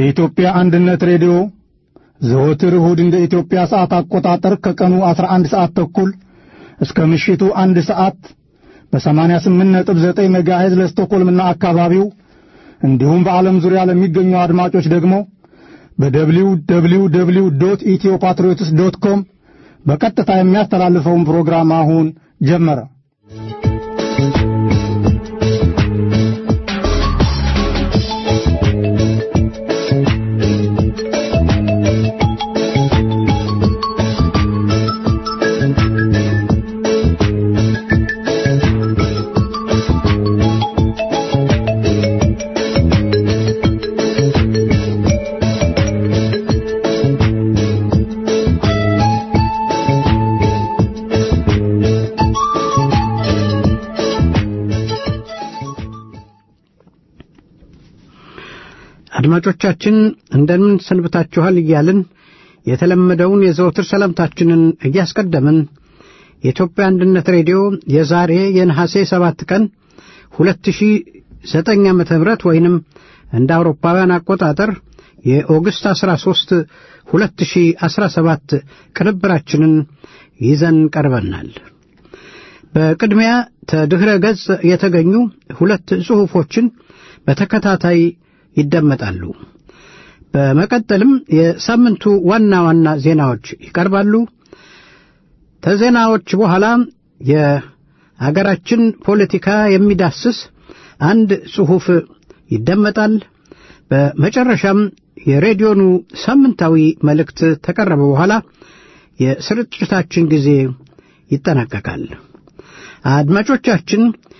የኢትዮጵያ አንድነት ሬዲዮ ዘወትር እሁድ እንደ ኢትዮጵያ ሰዓት አቆጣጠር ከቀኑ 11 ሰዓት ተኩል እስከ ምሽቱ አንድ ሰዓት በ88.9 ሜጋሄዝ ለስቶኮልምና አካባቢው እንዲሁም በዓለም ዙሪያ ለሚገኙ አድማጮች ደግሞ በደብሊው ደብሊው ደብሊው ዶት ኢትዮ ፓትሪዮትስ ዶት ኮም በቀጥታ የሚያስተላልፈውን ፕሮግራም አሁን ጀመረ። አድማጮቻችን እንደምን ሰንብታችኋል እያልን የተለመደውን የዘወትር ሰላምታችንን እያስቀደምን የኢትዮጵያ አንድነት ሬዲዮ የዛሬ የነሐሴ ሰባት ቀን 2009 ዓ ም ወይንም እንደ አውሮፓውያን አቆጣጠር የኦገስት 13 2017 ቅንብራችንን ይዘን ቀርበናል። በቅድሚያ ተድኅረ ገጽ የተገኙ ሁለት ጽሑፎችን በተከታታይ ይደመጣሉ። በመቀጠልም የሳምንቱ ዋና ዋና ዜናዎች ይቀርባሉ። ከዜናዎች በኋላ የአገራችን ፖለቲካ የሚዳስስ አንድ ጽሑፍ ይደመጣል። በመጨረሻም የሬዲዮኑ ሳምንታዊ መልእክት ተቀረበ በኋላ የስርጭታችን ጊዜ ይጠናቀቃል። አድማጮቻችን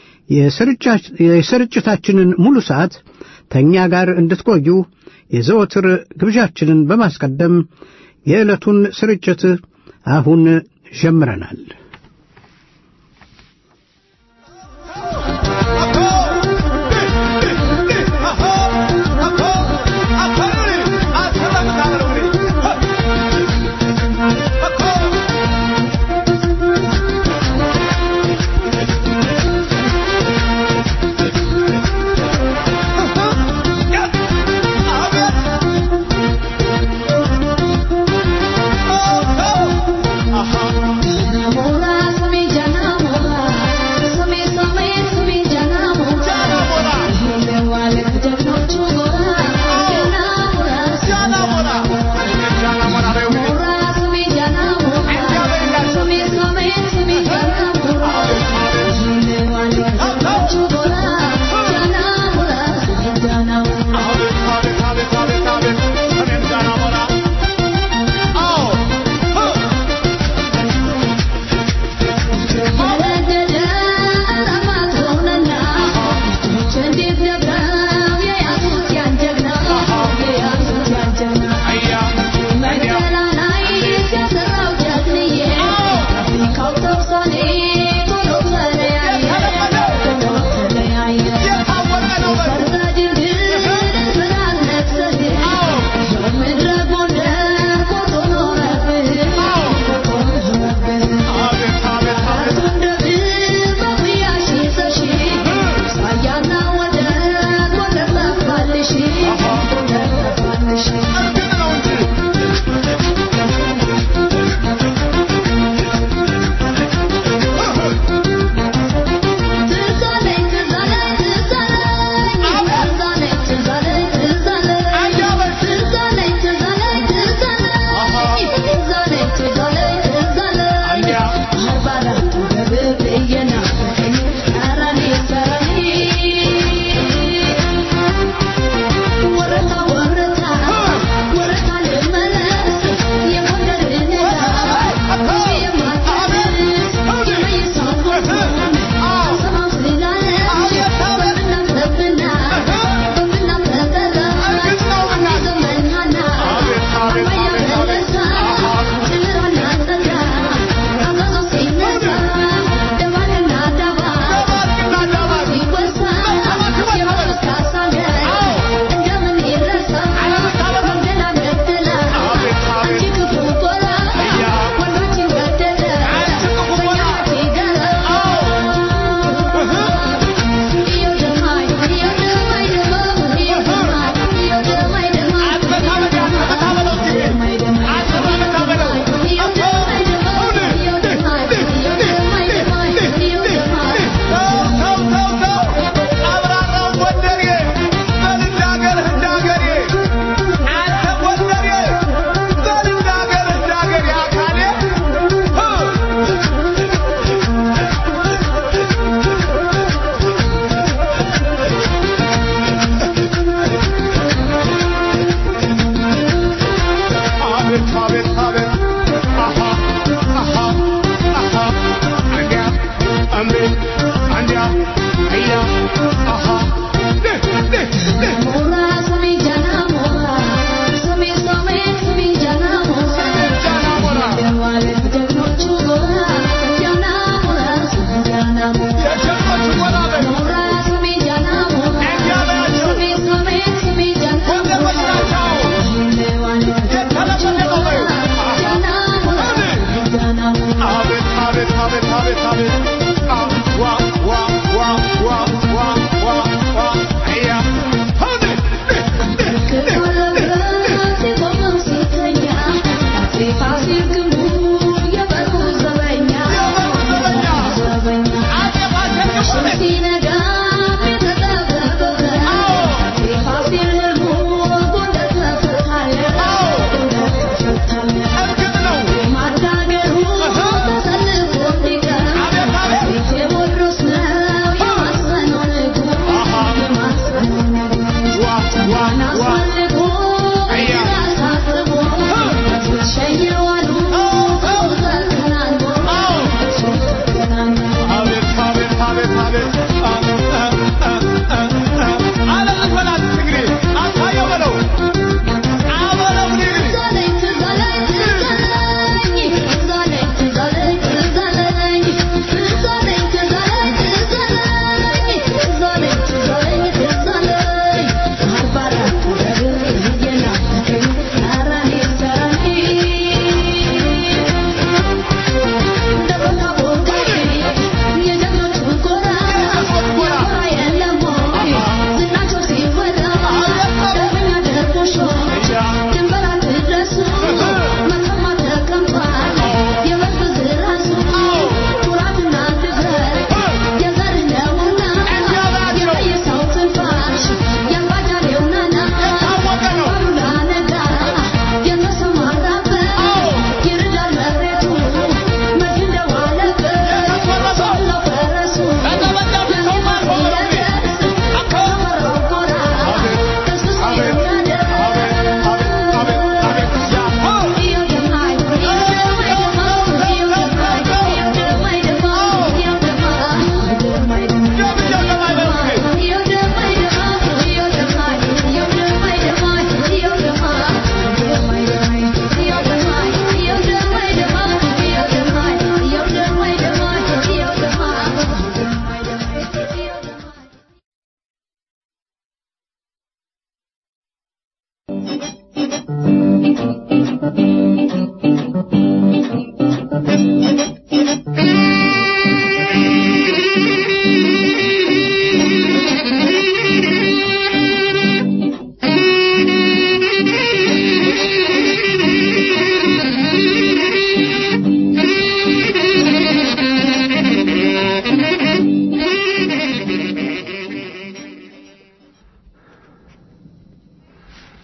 የስርጭታችንን ሙሉ ሰዓት ተኛ ጋር እንድትቆዩ የዘወትር ግብዣችንን በማስቀደም የዕለቱን ስርጭት አሁን ጀምረናል። Uh-huh.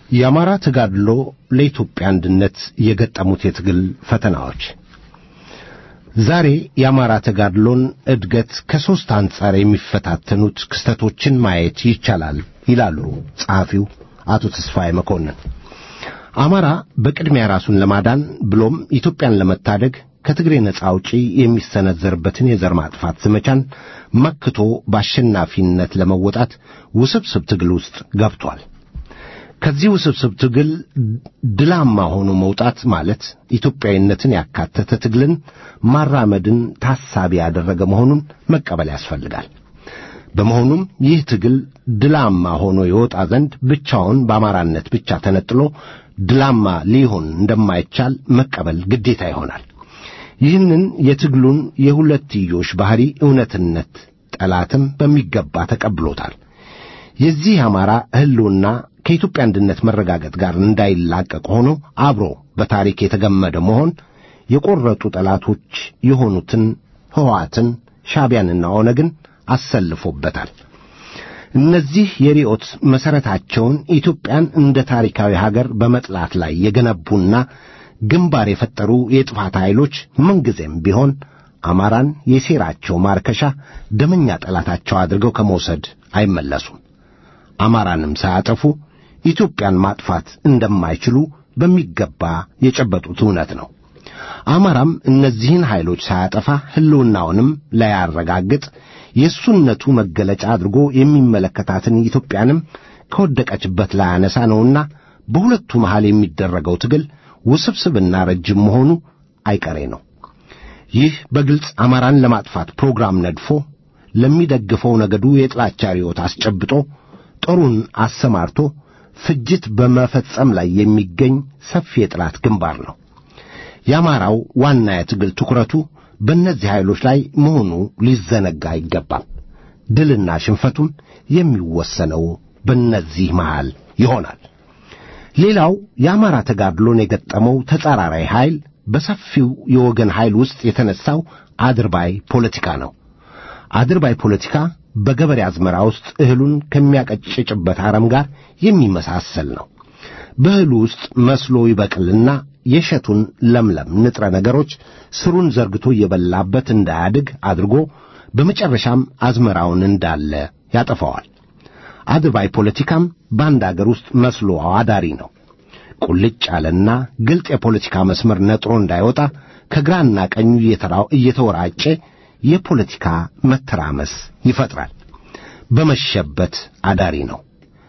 የአማራ ተጋድሎ ለኢትዮጵያ አንድነት የገጠሙት የትግል ፈተናዎች ዛሬ የአማራ ተጋድሎን እድገት ከሦስት አንጻር የሚፈታተኑት ክስተቶችን ማየት ይቻላል ይላሉ ጸሐፊው አቶ ተስፋዬ መኮንን። አማራ በቅድሚያ ራሱን ለማዳን ብሎም ኢትዮጵያን ለመታደግ ከትግሬ ነጻ አውጪ የሚሰነዘርበትን የዘር ማጥፋት ዘመቻን መክቶ በአሸናፊነት ለመወጣት ውስብስብ ትግል ውስጥ ገብቷል። ከዚህ ውስብስብ ትግል ድላማ ሆኖ መውጣት ማለት ኢትዮጵያዊነትን ያካተተ ትግልን ማራመድን ታሳቢ ያደረገ መሆኑን መቀበል ያስፈልጋል። በመሆኑም ይህ ትግል ድላማ ሆኖ የወጣ ዘንድ ብቻውን በአማራነት ብቻ ተነጥሎ ድላማ ሊሆን እንደማይቻል መቀበል ግዴታ ይሆናል። ይህንን የትግሉን የሁለትዮሽ ባህሪ እውነትነት ጠላትም በሚገባ ተቀብሎታል። የዚህ አማራ ሕልውና ከኢትዮጵያ አንድነት መረጋገጥ ጋር እንዳይላቀቅ ሆኖ አብሮ በታሪክ የተገመደ መሆን የቆረጡ ጠላቶች የሆኑትን ሕወሓትን፣ ሻዕቢያንና ኦነግን አሰልፎበታል። እነዚህ የርዕዮት መሠረታቸውን ኢትዮጵያን እንደ ታሪካዊ ሀገር በመጥላት ላይ የገነቡና ግንባር የፈጠሩ የጥፋት ኃይሎች ምንጊዜም ቢሆን አማራን የሴራቸው ማርከሻ ደመኛ ጠላታቸው አድርገው ከመውሰድ አይመለሱም። አማራንም ሳያጠፉ ኢትዮጵያን ማጥፋት እንደማይችሉ በሚገባ የጨበጡት እውነት ነው። አማራም እነዚህን ኃይሎች ሳያጠፋ ሕልውናውንም ላያረጋግጥ የእሱነቱ መገለጫ አድርጎ የሚመለከታትን ኢትዮጵያንም ከወደቀችበት ላያነሳ ነውና በሁለቱ መሃል የሚደረገው ትግል ውስብስብና ረጅም መሆኑ አይቀሬ ነው። ይህ በግልጽ አማራን ለማጥፋት ፕሮግራም ነድፎ ለሚደግፈው ነገዱ የጥላቻ ርዮት አስጨብጦ ጦሩን አሰማርቶ ፍጅት በመፈጸም ላይ የሚገኝ ሰፊ የጥላት ግንባር ነው። የአማራው ዋና የትግል ትኩረቱ በእነዚህ ኃይሎች ላይ መሆኑ ሊዘነጋ አይገባም። ድልና ሽንፈቱም የሚወሰነው በእነዚህ መሃል ይሆናል። ሌላው የአማራ ተጋድሎን የገጠመው ተጻራሪ ኃይል በሰፊው የወገን ኃይል ውስጥ የተነሳው አድርባይ ፖለቲካ ነው። አድርባይ ፖለቲካ በገበሬ አዝመራ ውስጥ እህሉን ከሚያቀጭጭበት አረም ጋር የሚመሳሰል ነው። በእህሉ ውስጥ መስሎ ይበቅልና የእሸቱን ለምለም ንጥረ ነገሮች ስሩን ዘርግቶ እየበላበት እንዳያድግ አድርጎ በመጨረሻም አዝመራውን እንዳለ ያጠፋዋል። አድርባይ ፖለቲካም በአንድ አገር ውስጥ መስሎ አዳሪ ነው። ቁልጭ ያለና ግልጥ የፖለቲካ መስመር ነጥሮ እንዳይወጣ ከግራና ቀኙ እየተወራጨ የፖለቲካ መተራመስ ይፈጥራል። በመሸበት አዳሪ ነው።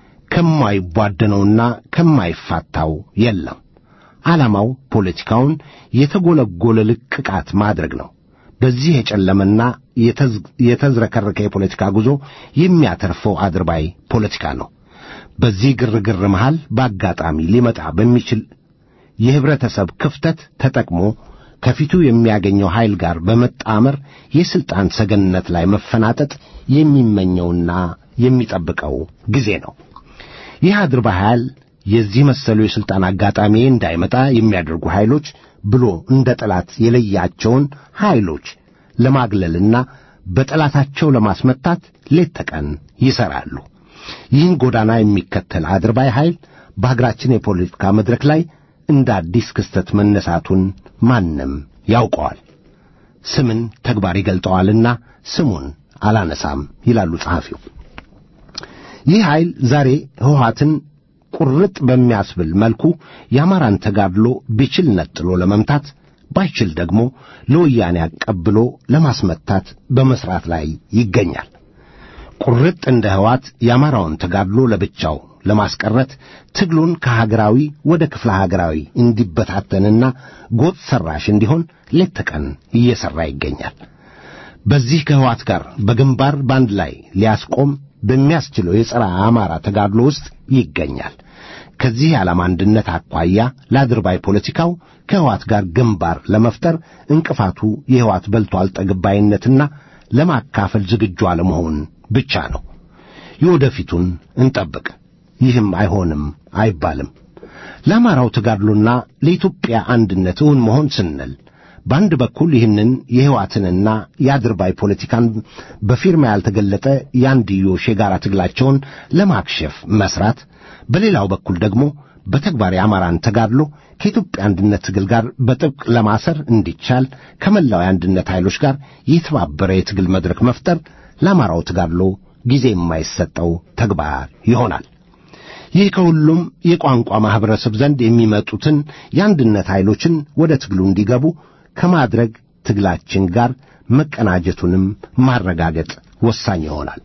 ከማይቧደነውና ከማይፋታው የለም። ዓላማው ፖለቲካውን የተጎለጎለ ልቅቃት ማድረግ ነው። በዚህ የጨለመና የተዝረከረከ የፖለቲካ ጉዞ የሚያተርፈው አድርባይ ፖለቲካ ነው። በዚህ ግርግር መሃል በአጋጣሚ ሊመጣ በሚችል የህብረተሰብ ክፍተት ተጠቅሞ ከፊቱ የሚያገኘው ኃይል ጋር በመጣመር የሥልጣን ሰገነት ላይ መፈናጠጥ የሚመኘውና የሚጠብቀው ጊዜ ነው። ይህ አድርባይ ኃይል የዚህ መሰሉ የሥልጣን አጋጣሚ እንዳይመጣ የሚያደርጉ ኃይሎች ብሎ እንደ ጠላት የለያቸውን ኃይሎች ለማግለልና በጠላታቸው ለማስመታት ሌት ተቀን ይሠራሉ። ይህን ጎዳና የሚከተል አድርባይ ኃይል በሀገራችን የፖለቲካ መድረክ ላይ እንደ አዲስ ክስተት መነሳቱን ማንም ያውቀዋል። ስምን ተግባር ይገልጠዋልና ስሙን አላነሳም ይላሉ ጸሐፊው። ይህ ኃይል ዛሬ ሕወሓትን ቁርጥ በሚያስብል መልኩ የአማራን ተጋድሎ ቢችል ነጥሎ ለመምታት ባይችል ደግሞ ለወያኔ አቀብሎ ለማስመታት በመሥራት ላይ ይገኛል። ቁርጥ እንደ ሕወሓት የአማራውን ተጋድሎ ለብቻው ለማስቀረት ትግሉን ከሀገራዊ ወደ ክፍለ ሀገራዊ እንዲበታተንና ጎጥ ሠራሽ እንዲሆን ሌት ተቀን እየሠራ ይገኛል። በዚህ ከሕወሓት ጋር በግንባር ባንድ ላይ ሊያስቆም በሚያስችለው የጸረ አማራ ተጋድሎ ውስጥ ይገኛል። ከዚህ የዓላማ አንድነት አኳያ ለአድርባይ ፖለቲካው ከሕወሓት ጋር ግንባር ለመፍጠር እንቅፋቱ የሕወሓት በልቶ አልጠግባይነትና ለማካፈል ዝግጁ አለመሆን ብቻ ነው። የወደፊቱን እንጠብቅ። ይህም አይሆንም አይባልም። ለአማራው ተጋድሎና ለኢትዮጵያ አንድነት እውን መሆን ስንል በአንድ በኩል ይህንን የሕወሓትንና የአድርባይ ፖለቲካን በፊርማ ያልተገለጠ የአንድዮሽ የጋራ ትግላቸውን ለማክሸፍ መስራት፣ በሌላው በኩል ደግሞ በተግባር የአማራን ተጋድሎ ከኢትዮጵያ አንድነት ትግል ጋር በጥብቅ ለማሰር እንዲቻል ከመላው የአንድነት ኃይሎች ጋር የተባበረ የትግል መድረክ መፍጠር ለአማራው ተጋድሎ ጊዜ የማይሰጠው ተግባር ይሆናል። ይህ ከሁሉም የቋንቋ ማኅበረሰብ ዘንድ የሚመጡትን የአንድነት ኃይሎችን ወደ ትግሉ እንዲገቡ ከማድረግ ትግላችን ጋር መቀናጀቱንም ማረጋገጥ ወሳኝ ይሆናል።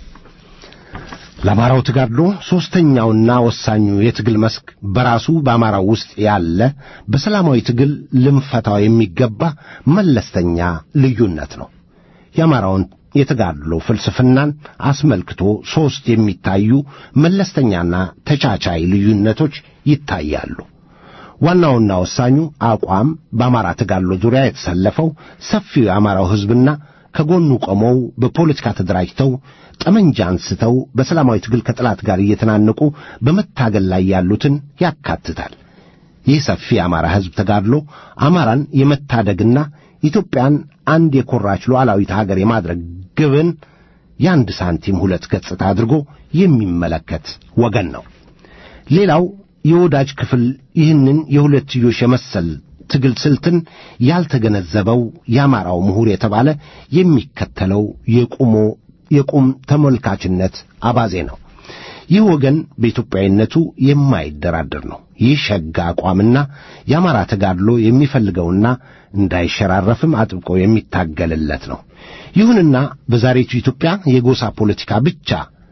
ለአማራው ተጋድሎ ሦስተኛውና ወሳኙ የትግል መስክ በራሱ በአማራው ውስጥ ያለ በሰላማዊ ትግል ልንፈታው የሚገባ መለስተኛ ልዩነት ነው። የአማራውን የተጋድሎ ፍልስፍናን አስመልክቶ ሦስት የሚታዩ መለስተኛና ተቻቻይ ልዩነቶች ይታያሉ። ዋናውና ወሳኙ አቋም በአማራ ተጋድሎ ዙሪያ የተሰለፈው ሰፊው የአማራው ሕዝብና ከጎኑ ቆመው በፖለቲካ ተደራጅተው ጠመንጃ አንስተው በሰላማዊ ትግል ከጠላት ጋር እየተናነቁ በመታገል ላይ ያሉትን ያካትታል። ይህ ሰፊ የአማራ ሕዝብ ተጋድሎ አማራን የመታደግና ኢትዮጵያን አንድ የኮራች ሉዓላዊት ሀገር የማድረግ ግብን የአንድ ሳንቲም ሁለት ገጽታ አድርጎ የሚመለከት ወገን ነው። ሌላው የወዳጅ ክፍል ይህንን የሁለትዮሽ የመሰል ትግል ስልትን ያልተገነዘበው የአማራው ምሁር የተባለ የሚከተለው የቁሞ የቁም ተመልካችነት አባዜ ነው። ይህ ወገን በኢትዮጵያዊነቱ የማይደራደር ነው። ይህ ሸጋ አቋምና የአማራ ተጋድሎ የሚፈልገውና እንዳይሸራረፍም አጥብቆ የሚታገልለት ነው። ይሁንና በዛሬቱ ኢትዮጵያ የጎሳ ፖለቲካ ብቻ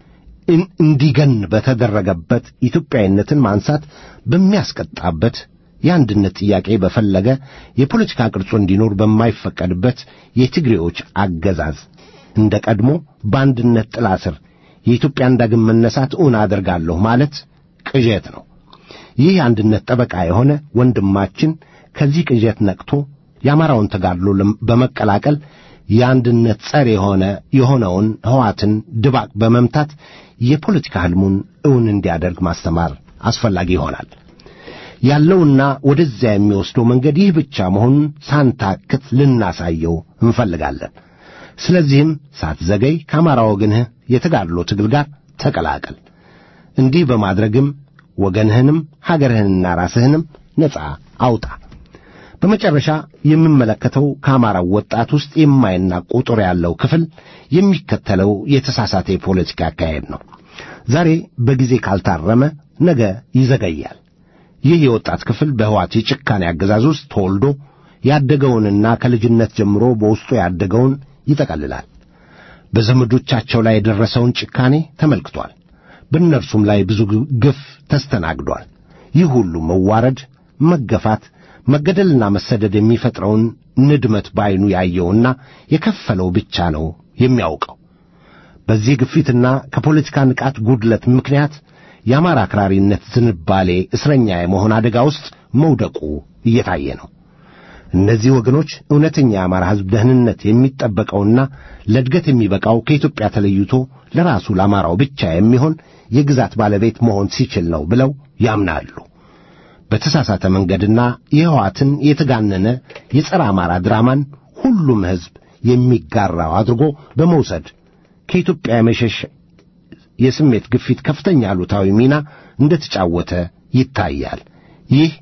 እንዲገን በተደረገበት ኢትዮጵያዊነትን ማንሳት በሚያስቀጣበት የአንድነት ጥያቄ በፈለገ የፖለቲካ ቅርጹ እንዲኖር በማይፈቀድበት የትግሬዎች አገዛዝ እንደ ቀድሞ በአንድነት ጥላ ስር የኢትዮጵያን ዳግም መነሳት እውን አደርጋለሁ ማለት ቅዠት ነው። ይህ የአንድነት ጠበቃ የሆነ ወንድማችን ከዚህ ቅዠት ነቅቶ የአማራውን ተጋድሎ በመቀላቀል የአንድነት ጸር የሆነ የሆነውን ሕዋትን ድባቅ በመምታት የፖለቲካ ሕልሙን እውን እንዲያደርግ ማስተማር አስፈላጊ ይሆናል። ያለውና ወደዚያ የሚወስደው መንገድ ይህ ብቻ መሆኑን ሳንታክት ልናሳየው እንፈልጋለን። ስለዚህም ሳትዘገይ ከአማራ ወገንህ የተጋድሎ ትግል ጋር ተቀላቀል። እንዲህ በማድረግም ወገንህንም ሀገርህንና ራስህንም ነጻ አውጣ። በመጨረሻ የምመለከተው ከአማራው ወጣት ውስጥ የማይናቅ ቁጥር ያለው ክፍል የሚከተለው የተሳሳተ የፖለቲካ አካሄድ ነው። ዛሬ በጊዜ ካልታረመ ነገ ይዘገያል። ይህ የወጣት ክፍል በሕዋት የጭካኔ አገዛዝ ውስጥ ተወልዶ ያደገውንና ከልጅነት ጀምሮ በውስጡ ያደገውን ይጠቀልላል። በዘመዶቻቸው ላይ የደረሰውን ጭካኔ ተመልክቷል። በእነርሱም ላይ ብዙ ግፍ ተስተናግዷል። ይህ ሁሉ መዋረድ፣ መገፋት፣ መገደልና መሰደድ የሚፈጥረውን ንድመት ባይኑ ያየውና የከፈለው ብቻ ነው የሚያውቀው። በዚህ ግፊትና ከፖለቲካ ንቃት ጉድለት ምክንያት የአማራ አክራሪነት ዝንባሌ እስረኛ የመሆን አደጋ ውስጥ መውደቁ እየታየ ነው። እነዚህ ወገኖች እውነተኛ የአማራ ሕዝብ ደህንነት የሚጠበቀውና ለእድገት የሚበቃው ከኢትዮጵያ ተለይቶ ለራሱ ለአማራው ብቻ የሚሆን የግዛት ባለቤት መሆን ሲችል ነው ብለው ያምናሉ። በተሳሳተ መንገድና የሕዋትን የተጋነነ የጸረ አማራ ድራማን ሁሉም ሕዝብ የሚጋራው አድርጎ በመውሰድ ከኢትዮጵያ የመሸሽ የስሜት ግፊት ከፍተኛ አሉታዊ ሚና እንደተጫወተ ይታያል። ይህ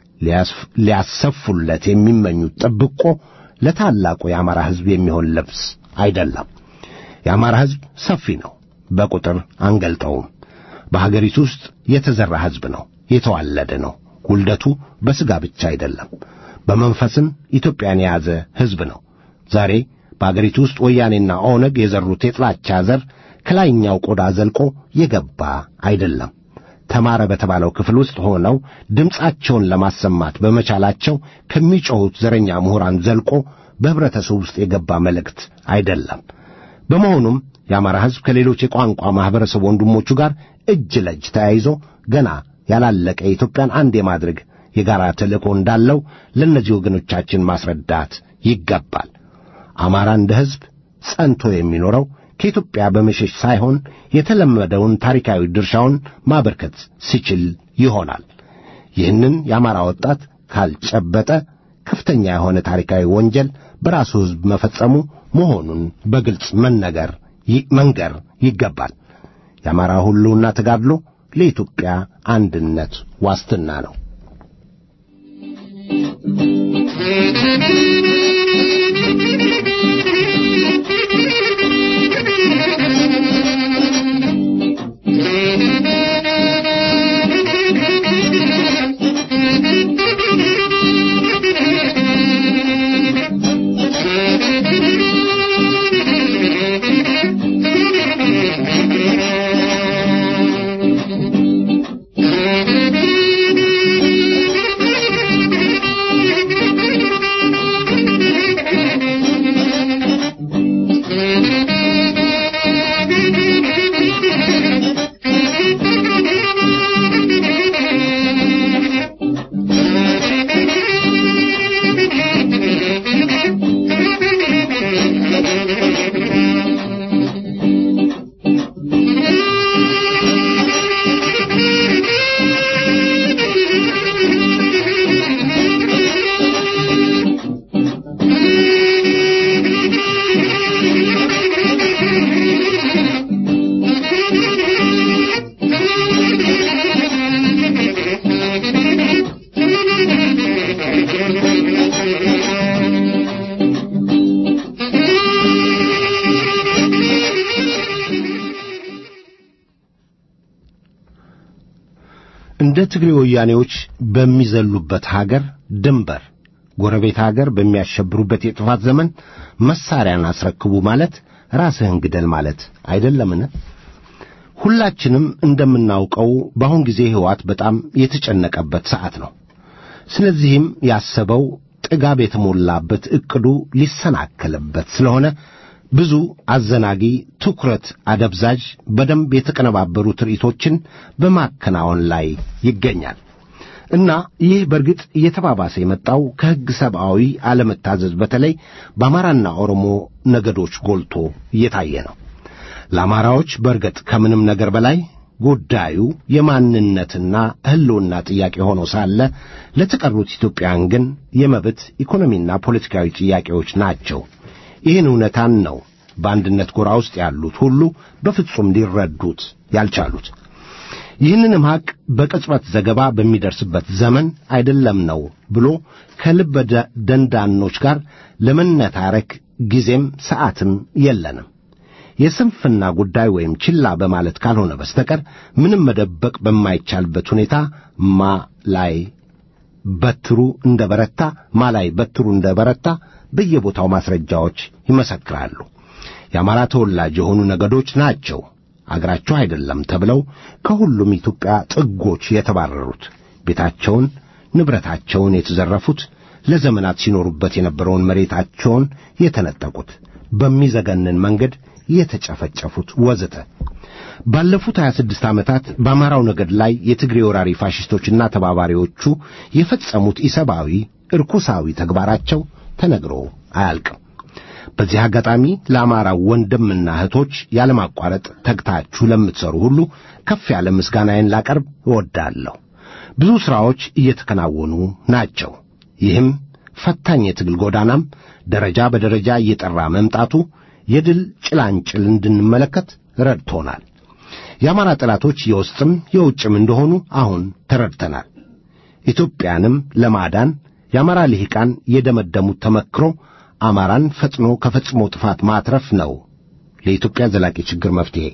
ሊያሰፉለት የሚመኙት ጥብቆ ለታላቁ የአማራ ሕዝብ የሚሆን ልብስ አይደለም። የአማራ ሕዝብ ሰፊ ነው፣ በቁጥር አንገልጠውም። በሀገሪቱ ውስጥ የተዘራ ሕዝብ ነው፣ የተዋለደ ነው። ውልደቱ በሥጋ ብቻ አይደለም፣ በመንፈስም ኢትዮጵያን የያዘ ሕዝብ ነው። ዛሬ በአገሪቱ ውስጥ ወያኔና ኦነግ የዘሩት የጥላቻ ዘር ከላይኛው ቆዳ ዘልቆ የገባ አይደለም። ተማረ በተባለው ክፍል ውስጥ ሆነው ድምፃቸውን ለማሰማት በመቻላቸው ከሚጮኹት ዘረኛ ምሁራን ዘልቆ በኅብረተሰቡ ውስጥ የገባ መልእክት አይደለም። በመሆኑም የአማራ ሕዝብ ከሌሎች የቋንቋ ማኅበረሰብ ወንድሞቹ ጋር እጅ ለእጅ ተያይዞ ገና ያላለቀ የኢትዮጵያን አንድ የማድረግ የጋራ ተልእኮ እንዳለው ለእነዚህ ወገኖቻችን ማስረዳት ይገባል። አማራ እንደ ሕዝብ ጸንቶ የሚኖረው ከኢትዮጵያ በመሸሽ ሳይሆን የተለመደውን ታሪካዊ ድርሻውን ማበርከት ሲችል ይሆናል። ይህንን የአማራ ወጣት ካልጨበጠ ከፍተኛ የሆነ ታሪካዊ ወንጀል በራሱ ሕዝብ መፈጸሙ መሆኑን በግልጽ መነገር መንገር ይገባል። የአማራ ሁሉና ተጋድሎ ለኢትዮጵያ አንድነት ዋስትና ነው። እንደ ትግሬ ወያኔዎች በሚዘሉበት ሀገር ድንበር ጎረቤት ሀገር በሚያሸብሩበት የጥፋት ዘመን መሳሪያን አስረክቡ ማለት ራስህን ግደል ማለት አይደለምን? ሁላችንም እንደምናውቀው በአሁን ጊዜ ሕይወት በጣም የተጨነቀበት ሰዓት ነው። ስለዚህም ያሰበው ጥጋብ የተሞላበት ዕቅዱ ሊሰናከልበት ስለሆነ ብዙ አዘናጊ፣ ትኩረት አደብዛዥ፣ በደንብ የተቀነባበሩ ትርኢቶችን በማከናወን ላይ ይገኛል እና ይህ በእርግጥ እየተባባሰ የመጣው ከሕግ ሰብአዊ አለመታዘዝ በተለይ በአማራና ኦሮሞ ነገዶች ጎልቶ እየታየ ነው። ለአማራዎች በእርግጥ ከምንም ነገር በላይ ጉዳዩ የማንነትና ሕልውና ጥያቄ ሆኖ ሳለ ለተቀሩት ኢትዮጵያን ግን የመብት ኢኮኖሚና ፖለቲካዊ ጥያቄዎች ናቸው። ይህን እውነታን ነው በአንድነት ጎራ ውስጥ ያሉት ሁሉ በፍጹም ሊረዱት ያልቻሉት። ይህንንም ሐቅ በቅጽበት ዘገባ በሚደርስበት ዘመን አይደለም ነው ብሎ ከልበ ደንዳኖች ጋር ለመነታረክ ጊዜም ሰዓትም የለንም። የስንፍና ጉዳይ ወይም ችላ በማለት ካልሆነ በስተቀር ምንም መደበቅ በማይቻልበት ሁኔታ ማ ላይ በትሩ እንደ በረታ ማ ላይ በትሩ እንደ በረታ በየቦታው ማስረጃዎች ይመሰክራሉ። የአማራ ተወላጅ የሆኑ ነገዶች ናቸው አገራቸው አይደለም ተብለው ከሁሉም ኢትዮጵያ ጥጎች የተባረሩት፣ ቤታቸውን ንብረታቸውን የተዘረፉት፣ ለዘመናት ሲኖሩበት የነበረውን መሬታቸውን የተነጠቁት፣ በሚዘገንን መንገድ የተጨፈጨፉት ወዘተ። ባለፉት 26 ዓመታት በአማራው ነገድ ላይ የትግሬ ወራሪ ፋሽስቶችና ተባባሪዎቹ የፈጸሙት ኢሰብአዊ እርኩሳዊ ተግባራቸው ተነግሮ አያልቅም። በዚህ አጋጣሚ ለአማራው ወንድምና እህቶች ያለማቋረጥ ተግታችሁ ለምትሠሩ ሁሉ ከፍ ያለ ምስጋናዬን ላቀርብ እወዳለሁ። ብዙ ሥራዎች እየተከናወኑ ናቸው። ይህም ፈታኝ የትግል ጎዳናም ደረጃ በደረጃ እየጠራ መምጣቱ የድል ጭላንጭል እንድንመለከት ረድቶናል። የአማራ ጠላቶች የውስጥም የውጭም እንደሆኑ አሁን ተረድተናል። ኢትዮጵያንም ለማዳን የአማራ ልሂቃን የደመደሙት ተመክሮ አማራን ፈጥኖ ከፈጽሞ ጥፋት ማትረፍ ነው ለኢትዮጵያ ዘላቂ ችግር መፍትሔ።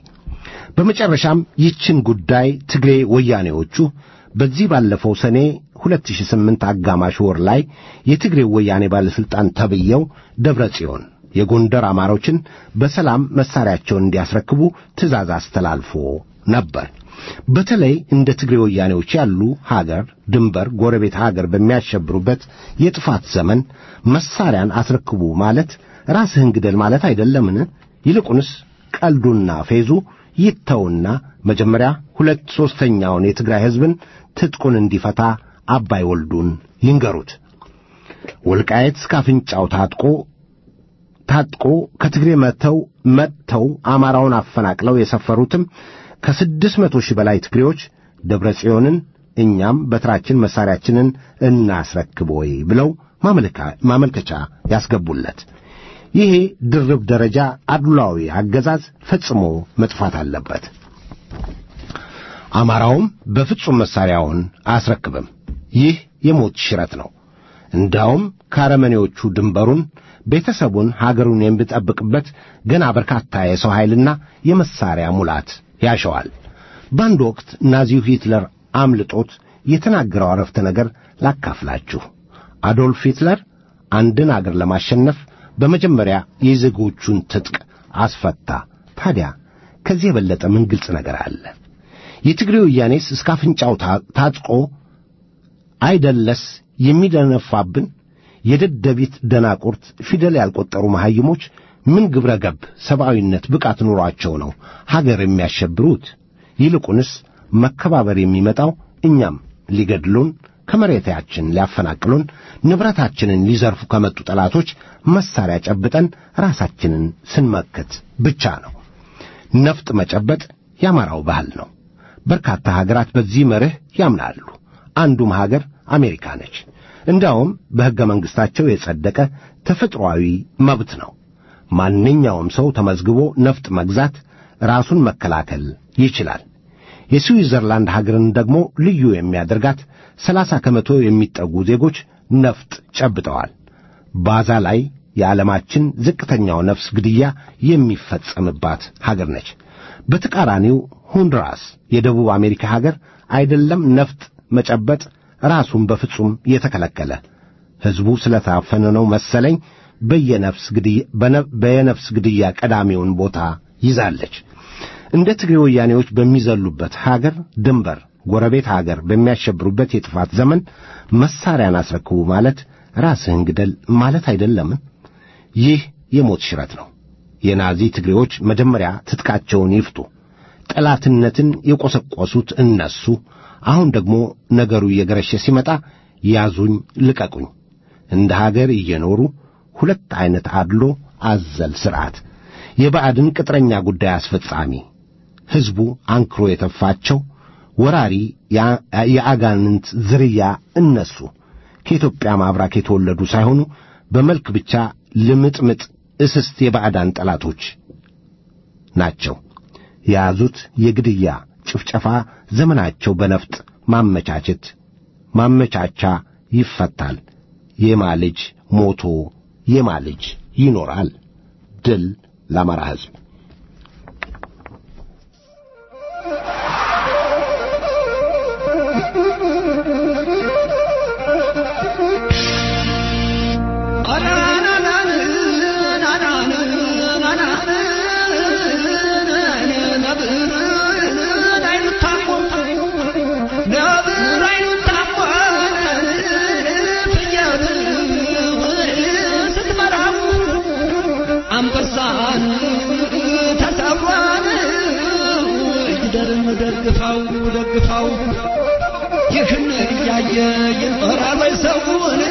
በመጨረሻም ይችን ጉዳይ ትግሬ ወያኔዎቹ በዚህ ባለፈው ሰኔ 2008 አጋማሽ ወር ላይ የትግሬ ወያኔ ባለሥልጣን ተብየው ደብረ ጽዮን የጎንደር አማሮችን በሰላም መሳሪያቸውን እንዲያስረክቡ ትእዛዝ አስተላልፎ ነበር። በተለይ እንደ ትግሬ ወያኔዎች ያሉ ሀገር ድንበር ጎረቤት ሀገር በሚያሸብሩበት የጥፋት ዘመን መሳሪያን አስረክቡ ማለት ራስህን ግደል ማለት አይደለምን? ይልቁንስ ቀልዱና ፌዙ ይተውና መጀመሪያ ሁለት ሦስተኛውን የትግራይ ሕዝብን ትጥቁን እንዲፈታ አባይ ወልዱን ይንገሩት። ወልቃየት እስከ አፍንጫው ታጥቆ ታጥቆ ከትግሬ መጥተው መጥተው አማራውን አፈናቅለው የሰፈሩትም ከስድስት መቶ ሺህ በላይ ትግሬዎች ደብረ ጽዮንን እኛም በትራችን መሳሪያችንን እናስረክብ ወይ ብለው ማመልከቻ ያስገቡለት። ይሄ ድርብ ደረጃ አድሏዊ አገዛዝ ፈጽሞ መጥፋት አለበት። አማራውም በፍጹም መሣሪያውን አያስረክብም። ይህ የሞት ሽረት ነው። እንዳውም ከአረመኔዎቹ ድንበሩን፣ ቤተሰቡን፣ ሀገሩን የሚጠብቅበት ገና በርካታ የሰው ኃይልና የመሣሪያ ሙላት ያሸዋል። በአንድ ወቅት ናዚው ሂትለር አምልጦት የተናገረው አረፍተ ነገር ላካፍላችሁ። አዶልፍ ሂትለር አንድን አገር ለማሸነፍ በመጀመሪያ የዜጎቹን ትጥቅ አስፈታ። ታዲያ ከዚህ የበለጠ ምን ግልጽ ነገር አለ? የትግሬ ወያኔስ እስከ አፍንጫው ታጥቆ አይደለስ የሚደነፋብን? የደደቢት ደናቁርት ፊደል ያልቆጠሩ መሐይሞች ምን ግብረ ገብ ሰብአዊነት ብቃት ኑሯቸው ነው ሀገር የሚያሸብሩት? ይልቁንስ መከባበር የሚመጣው እኛም ሊገድሉን ከመሬታችን ሊያፈናቅሉን ንብረታችንን ሊዘርፉ ከመጡ ጠላቶች መሳሪያ ጨብጠን ራሳችንን ስንመክት ብቻ ነው። ነፍጥ መጨበጥ የአማራው ባህል ነው። በርካታ ሀገራት በዚህ መርህ ያምናሉ። አንዱም ሀገር አሜሪካ ነች። እንዲያውም በሕገ መንግሥታቸው የጸደቀ ተፈጥሮአዊ መብት ነው። ማንኛውም ሰው ተመዝግቦ ነፍጥ መግዛት፣ ራሱን መከላከል ይችላል። የስዊዘርላንድ ሀገርን ደግሞ ልዩ የሚያደርጋት ሰላሳ ከመቶ የሚጠጉ ዜጎች ነፍጥ ጨብጠዋል። ባዛ ላይ የዓለማችን ዝቅተኛው ነፍስ ግድያ የሚፈጸምባት ሀገር ነች። በተቃራኒው ሆንዱራስ የደቡብ አሜሪካ ሀገር አይደለም ነፍጥ መጨበጥ ራሱን በፍጹም የተከለከለ ሕዝቡ ስለታፈነ ነው መሰለኝ በየነፍስ ግድያ በየነፍስ ግድያ ቀዳሚውን ቦታ ይዛለች። እንደ ትግሬ ወያኔዎች በሚዘሉበት ሀገር ድንበር ጎረቤት ሀገር በሚያሸብሩበት የጥፋት ዘመን መሳሪያን አስረክቡ ማለት ራስህን ግደል ማለት አይደለምን? ይህ የሞት ሽረት ነው። የናዚ ትግሬዎች መጀመሪያ ትጥቃቸውን ይፍቱ። ጠላትነትን የቈሰቈሱት እነሱ፣ አሁን ደግሞ ነገሩ እየገረሸ ሲመጣ ያዙኝ ልቀቁኝ፣ እንደ ሀገር እየኖሩ ሁለት ዐይነት አድሎ አዘል ሥርዓት፣ የባዕድን ቅጥረኛ ጉዳይ አስፈጻሚ ሕዝቡ አንክሮ የተፋቸው ወራሪ የአጋንንት ዝርያ እነሱ ከኢትዮጵያ ማብራክ የተወለዱ ሳይሆኑ በመልክ ብቻ ልምጥምጥ እስስት የባዕዳን ጠላቶች ናቸው። የያዙት የግድያ ጭፍጨፋ ዘመናቸው በነፍጥ ማመቻቸት ማመቻቻ ይፈታል። የማ ልጅ ሞቶ የማ ልጅ ይኖራል። ድል ለአማራ ሕዝብ። ደግፋው ደግፋው ይህን እያየ ይኖራል ወይ ሰውን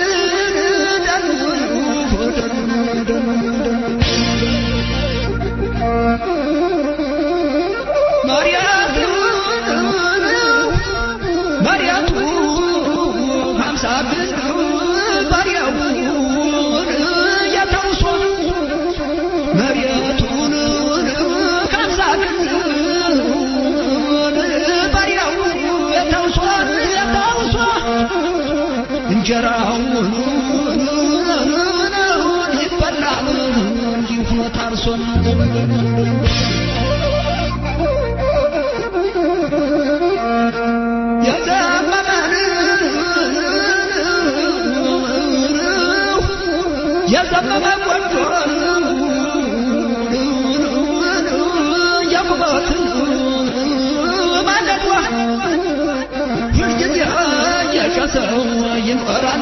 መሪያቱ ሀምሳ ግን ባሪያውን የተውሶ መሪያቱን ሀምሳ ግን እንጀራውን ይበላል እንዲሁ ታርሶን የዘመመን የዘመመ ቆንጆን የቁበትን ማለዷ ሁልጊዜ የሸሰው ይኖራል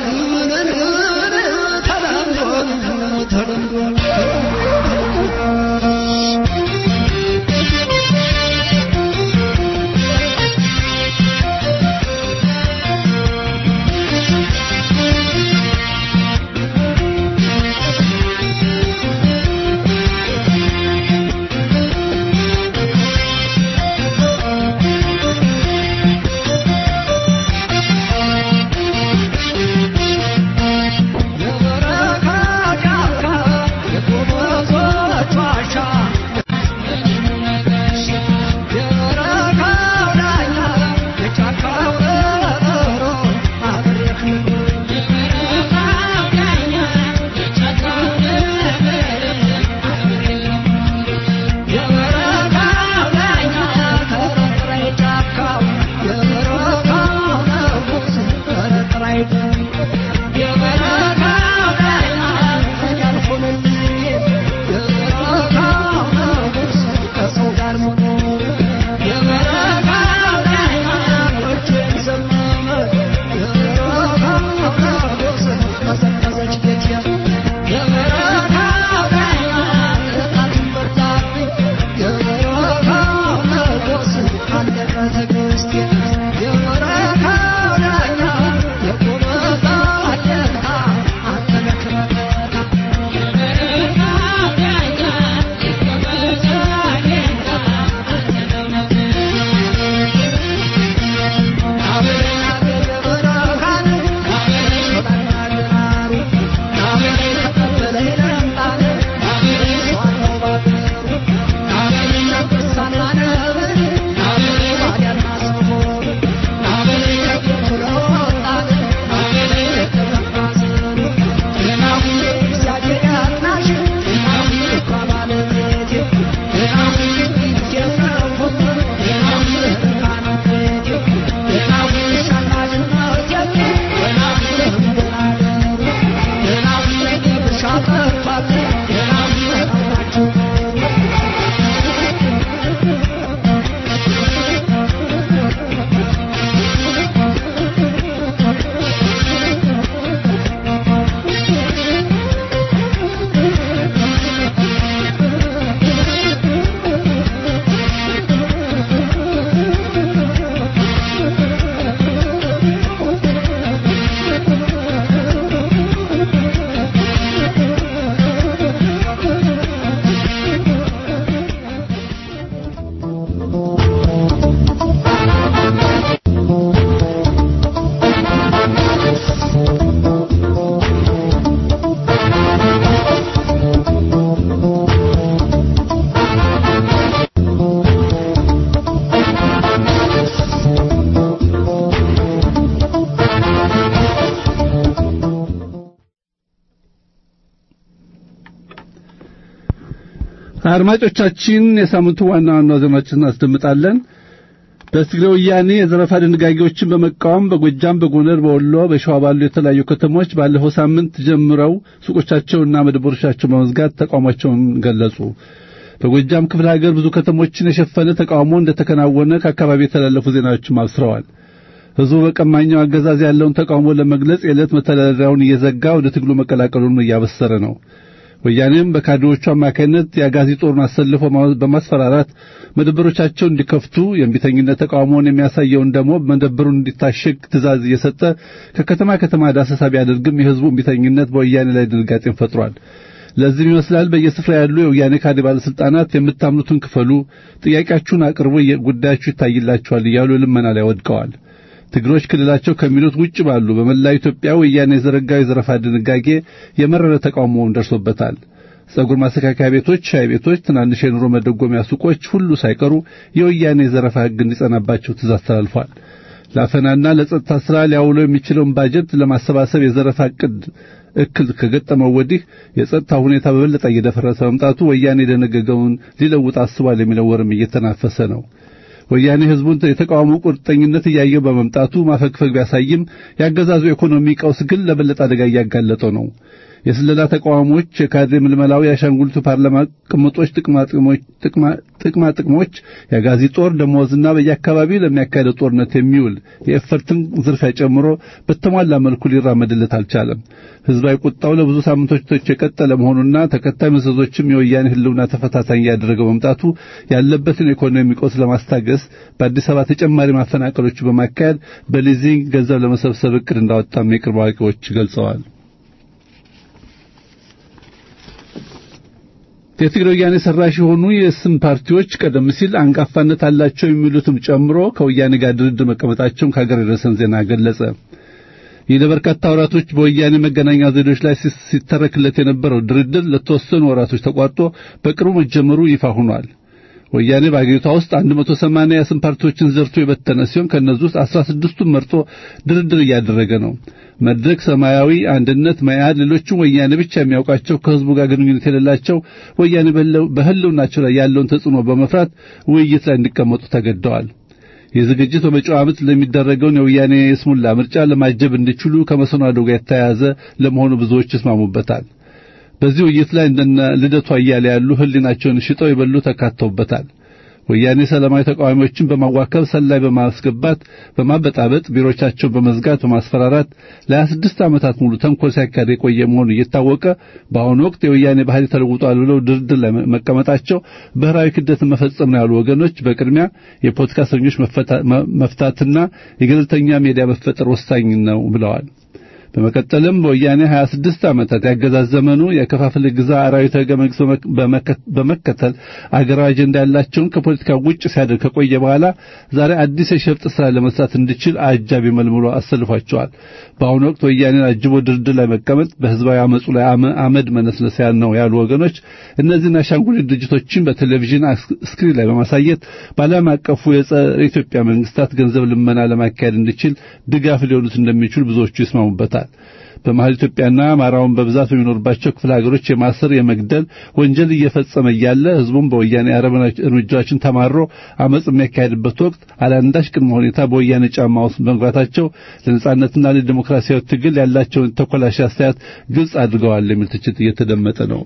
ተለምዶ ተለምዶ አድማጮቻችን የሳምንቱ ዋና ዋና ዜናዎችን እናስደምጣለን። በትግራይ ወያኔ የዘረፋ ድንጋጌዎችን በመቃወም በጎጃም፣ በጎንደር፣ በወሎ፣ በሸዋ ባሉ የተለያዩ ከተሞች ባለፈው ሳምንት ጀምረው ሱቆቻቸውና መደብሮቻቸውን በመዝጋት ተቃውሟቸውን ገለጹ። በጎጃም ክፍለ ሀገር ብዙ ከተሞችን የሸፈነ ተቃውሞ እንደተከናወነ ከአካባቢ የተላለፉ ዜናዎችም አብስረዋል። ሕዝቡ በቀማኛው አገዛዝ ያለውን ተቃውሞ ለመግለጽ የዕለት መተዳደሪያውን እየዘጋ ወደ ትግሉ መቀላቀሉን እያበሰረ ነው። ወያኔም በካድሬዎቹ አማካይነት የአጋዚ ጦርን አሰልፎ በማስፈራራት መደብሮቻቸውን እንዲከፍቱ የእምቢተኝነት ተቃውሞውን የሚያሳየውን ደግሞ መደብሩን እንዲታሸግ ትእዛዝ እየሰጠ ከከተማ ከተማ ዳሰሳ ቢያደርግም የሕዝቡ እምቢተኝነት በወያኔ ላይ ድንጋጤን ፈጥሯል። ለዚህም ይመስላል በየስፍራ ያሉ የወያኔ ካድሬ ባለስልጣናት የምታምኑትን ክፈሉ፣ ጥያቄያችሁን አቅርቡ፣ ጉዳያችሁ ይታይላችኋል እያሉ ልመና ላይ ወድቀዋል። ትግሮች ክልላቸው ከሚሉት ውጭ ባሉ በመላ ኢትዮጵያ ወያኔ የዘረጋው የዘረፋ ድንጋጌ የመረረ ተቃውሞውን ደርሶበታል። ጸጉር ማስተካከያ ቤቶች፣ ሻይ ቤቶች፣ ትናንሽ የኑሮ መደጎሚያ ሱቆች ሁሉ ሳይቀሩ የወያኔ የዘረፋ ሕግ እንዲጸናባቸው ትእዛዝ ተላልፏል። ለአፈናና ለጸጥታ ሥራ ሊያውለው የሚችለውን ባጀት ለማሰባሰብ የዘረፋ ዕቅድ እክል ከገጠመው ወዲህ የጸጥታ ሁኔታ በበለጠ እየደፈረሰ መምጣቱ ወያኔ የደነገገውን ሊለውጥ አስቧል የሚለው ወርም እየተናፈሰ ነው። ወያኔ ህዝቡን የተቃውሞ ቁርጠኝነት እያየው በመምጣቱ ማፈግፈግ ቢያሳይም ያገዛዙ ኢኮኖሚ ቀውስ ግን ለበለጠ አደጋ እያጋለጠው ነው። የስለላ ተቃዋሞች፣ የካድሬ ምልመላው፣ የአሻንጉሊቱ ፓርላማ ቅምጦች፣ ጥቅማ ጥቅሞች፣ የአጋዚ ጦር ደሞዝና በየአካባቢው ለሚያካሄደው ጦርነት የሚውል የኤፈርትን ዝርፊያ ጨምሮ በተሟላ መልኩ ሊራመድለት አልቻለም። ህዝባዊ ቁጣው ለብዙ ሳምንቶች የቀጠለ መሆኑና ተከታይ መዘዞችም የወያኔ ህልውና ተፈታታኝ እያደረገው መምጣቱ ያለበትን ኢኮኖሚ ቀውስ ለማስታገስ በአዲስ አበባ ተጨማሪ ማፈናቀሎች በማካሄድ በሊዚንግ ገንዘብ ለመሰብሰብ እቅድ እንዳወጣም የቅርብ አዋቂዎች ገልጸዋል። የትግራይ ወያኔ ሰራሽ የሆኑ የስም ፓርቲዎች ቀደም ሲል አንጋፋነት አላቸው የሚሉትም ጨምሮ ከወያኔ ጋር ድርድር መቀመጣቸውን ከሀገር የደረሰን ዜና ገለጸ። ይህ ለበርካታ ወራቶች በወያኔ መገናኛ ዘዴዎች ላይ ሲተረክለት የነበረው ድርድር ለተወሰኑ ወራቶች ተቋርጦ በቅርቡ መጀመሩ ይፋ ሆኗል። ወያኔ በአገሪቷ ውስጥ 180 የስም ፓርቲዎችን ዘርቶ የበተነ ሲሆን ከእነዚህ ውስጥ 16ቱን መርጦ ድርድር እያደረገ ነው። መድረክ፣ ሰማያዊ፣ አንድነት፣ መያድ፣ ሌሎችም ወያኔ ብቻ የሚያውቃቸው ከህዝቡ ጋር ግንኙነት የሌላቸው ወያኔ በህልውናቸው ላይ ያለውን ተጽዕኖ በመፍራት ውይይት ላይ እንዲቀመጡ ተገደዋል። ይህ ዝግጅት በመጪው ዓመት ለሚደረገውን የወያኔ የስሙላ ምርጫ ለማጀብ እንዲችሉ ከመሰናዶ ጋር የተያያዘ ለመሆኑ ብዙዎች ይስማሙበታል። በዚህ ውይይት ላይ እንደነ ልደቱ አያሌ ያሉ ህሊናቸውን ሽጠው የበሉ ተካተውበታል። ወያኔ ሰላማዊ ተቃዋሚዎችን በማዋከብ ሰላይ በማስገባት በማበጣበጥ ቢሮቻቸውን በመዝጋት በማስፈራራት ለ26 ዓመታት ሙሉ ተንኮል ሲያካሄድ የቆየ መሆኑ እየታወቀ በአሁኑ ወቅት የወያኔ ባህሪ ተለውጧል ብለው ድርድር ላይ መቀመጣቸው ብሔራዊ ክደትን መፈጸም ነው ያሉ ወገኖች በቅድሚያ የፖለቲካ እስረኞች መፍታትና የገለልተኛ ሜዲያ መፈጠር ወሳኝ ነው ብለዋል። በመቀጠልም በወያኔ 26 ዓመታት ያገዛዝ ዘመኑ የከፋፍል ግዛ አራዊት ሕገ መንግሥት በመከተል አገራዊ አጀንዳ ያላቸውን ከፖለቲካ ውጭ ሲያደርግ ከቆየ በኋላ ዛሬ አዲስ የሸፍጥ ስራ ለመስራት እንዲችል አጃቢ መልምሎ አሰልፏቸዋል። በአሁኑ ወቅት ወያኔን አጅቦ ድርድር ላይ መቀመጥ በህዝባዊ አመፁ ላይ አመድ መነስነስ ነው ያሉ ወገኖች እነዚህን አሻንጉሊት ድርጅቶችን በቴሌቪዥን ስክሪን ላይ በማሳየት በዓለም አቀፉ የጸረ ኢትዮጵያ መንግስታት ገንዘብ ልመና ለማካሄድ እንዲችል ድጋፍ ሊሆኑት እንደሚችሉ ብዙዎቹ ይስማሙበታል። በመሀል ኢትዮጵያና አማራውን በብዛት በሚኖርባቸው ክፍለ ሀገሮች የማሰር የመግደል ወንጀል እየፈጸመ እያለ ህዝቡም በወያኔ አረመኔ እርምጃዎችን ተማሮ አመጽ የሚያካሄድበት ወቅት አላንዳች ቅድመ ሁኔታ በወያኔ ጫማ ውስጥ መግባታቸው ለነጻነትና ለዲሞክራሲያዊ ትግል ያላቸውን ተኮላሽ አስተያየት ግልጽ አድርገዋል የሚል ትችት እየተደመጠ ነው።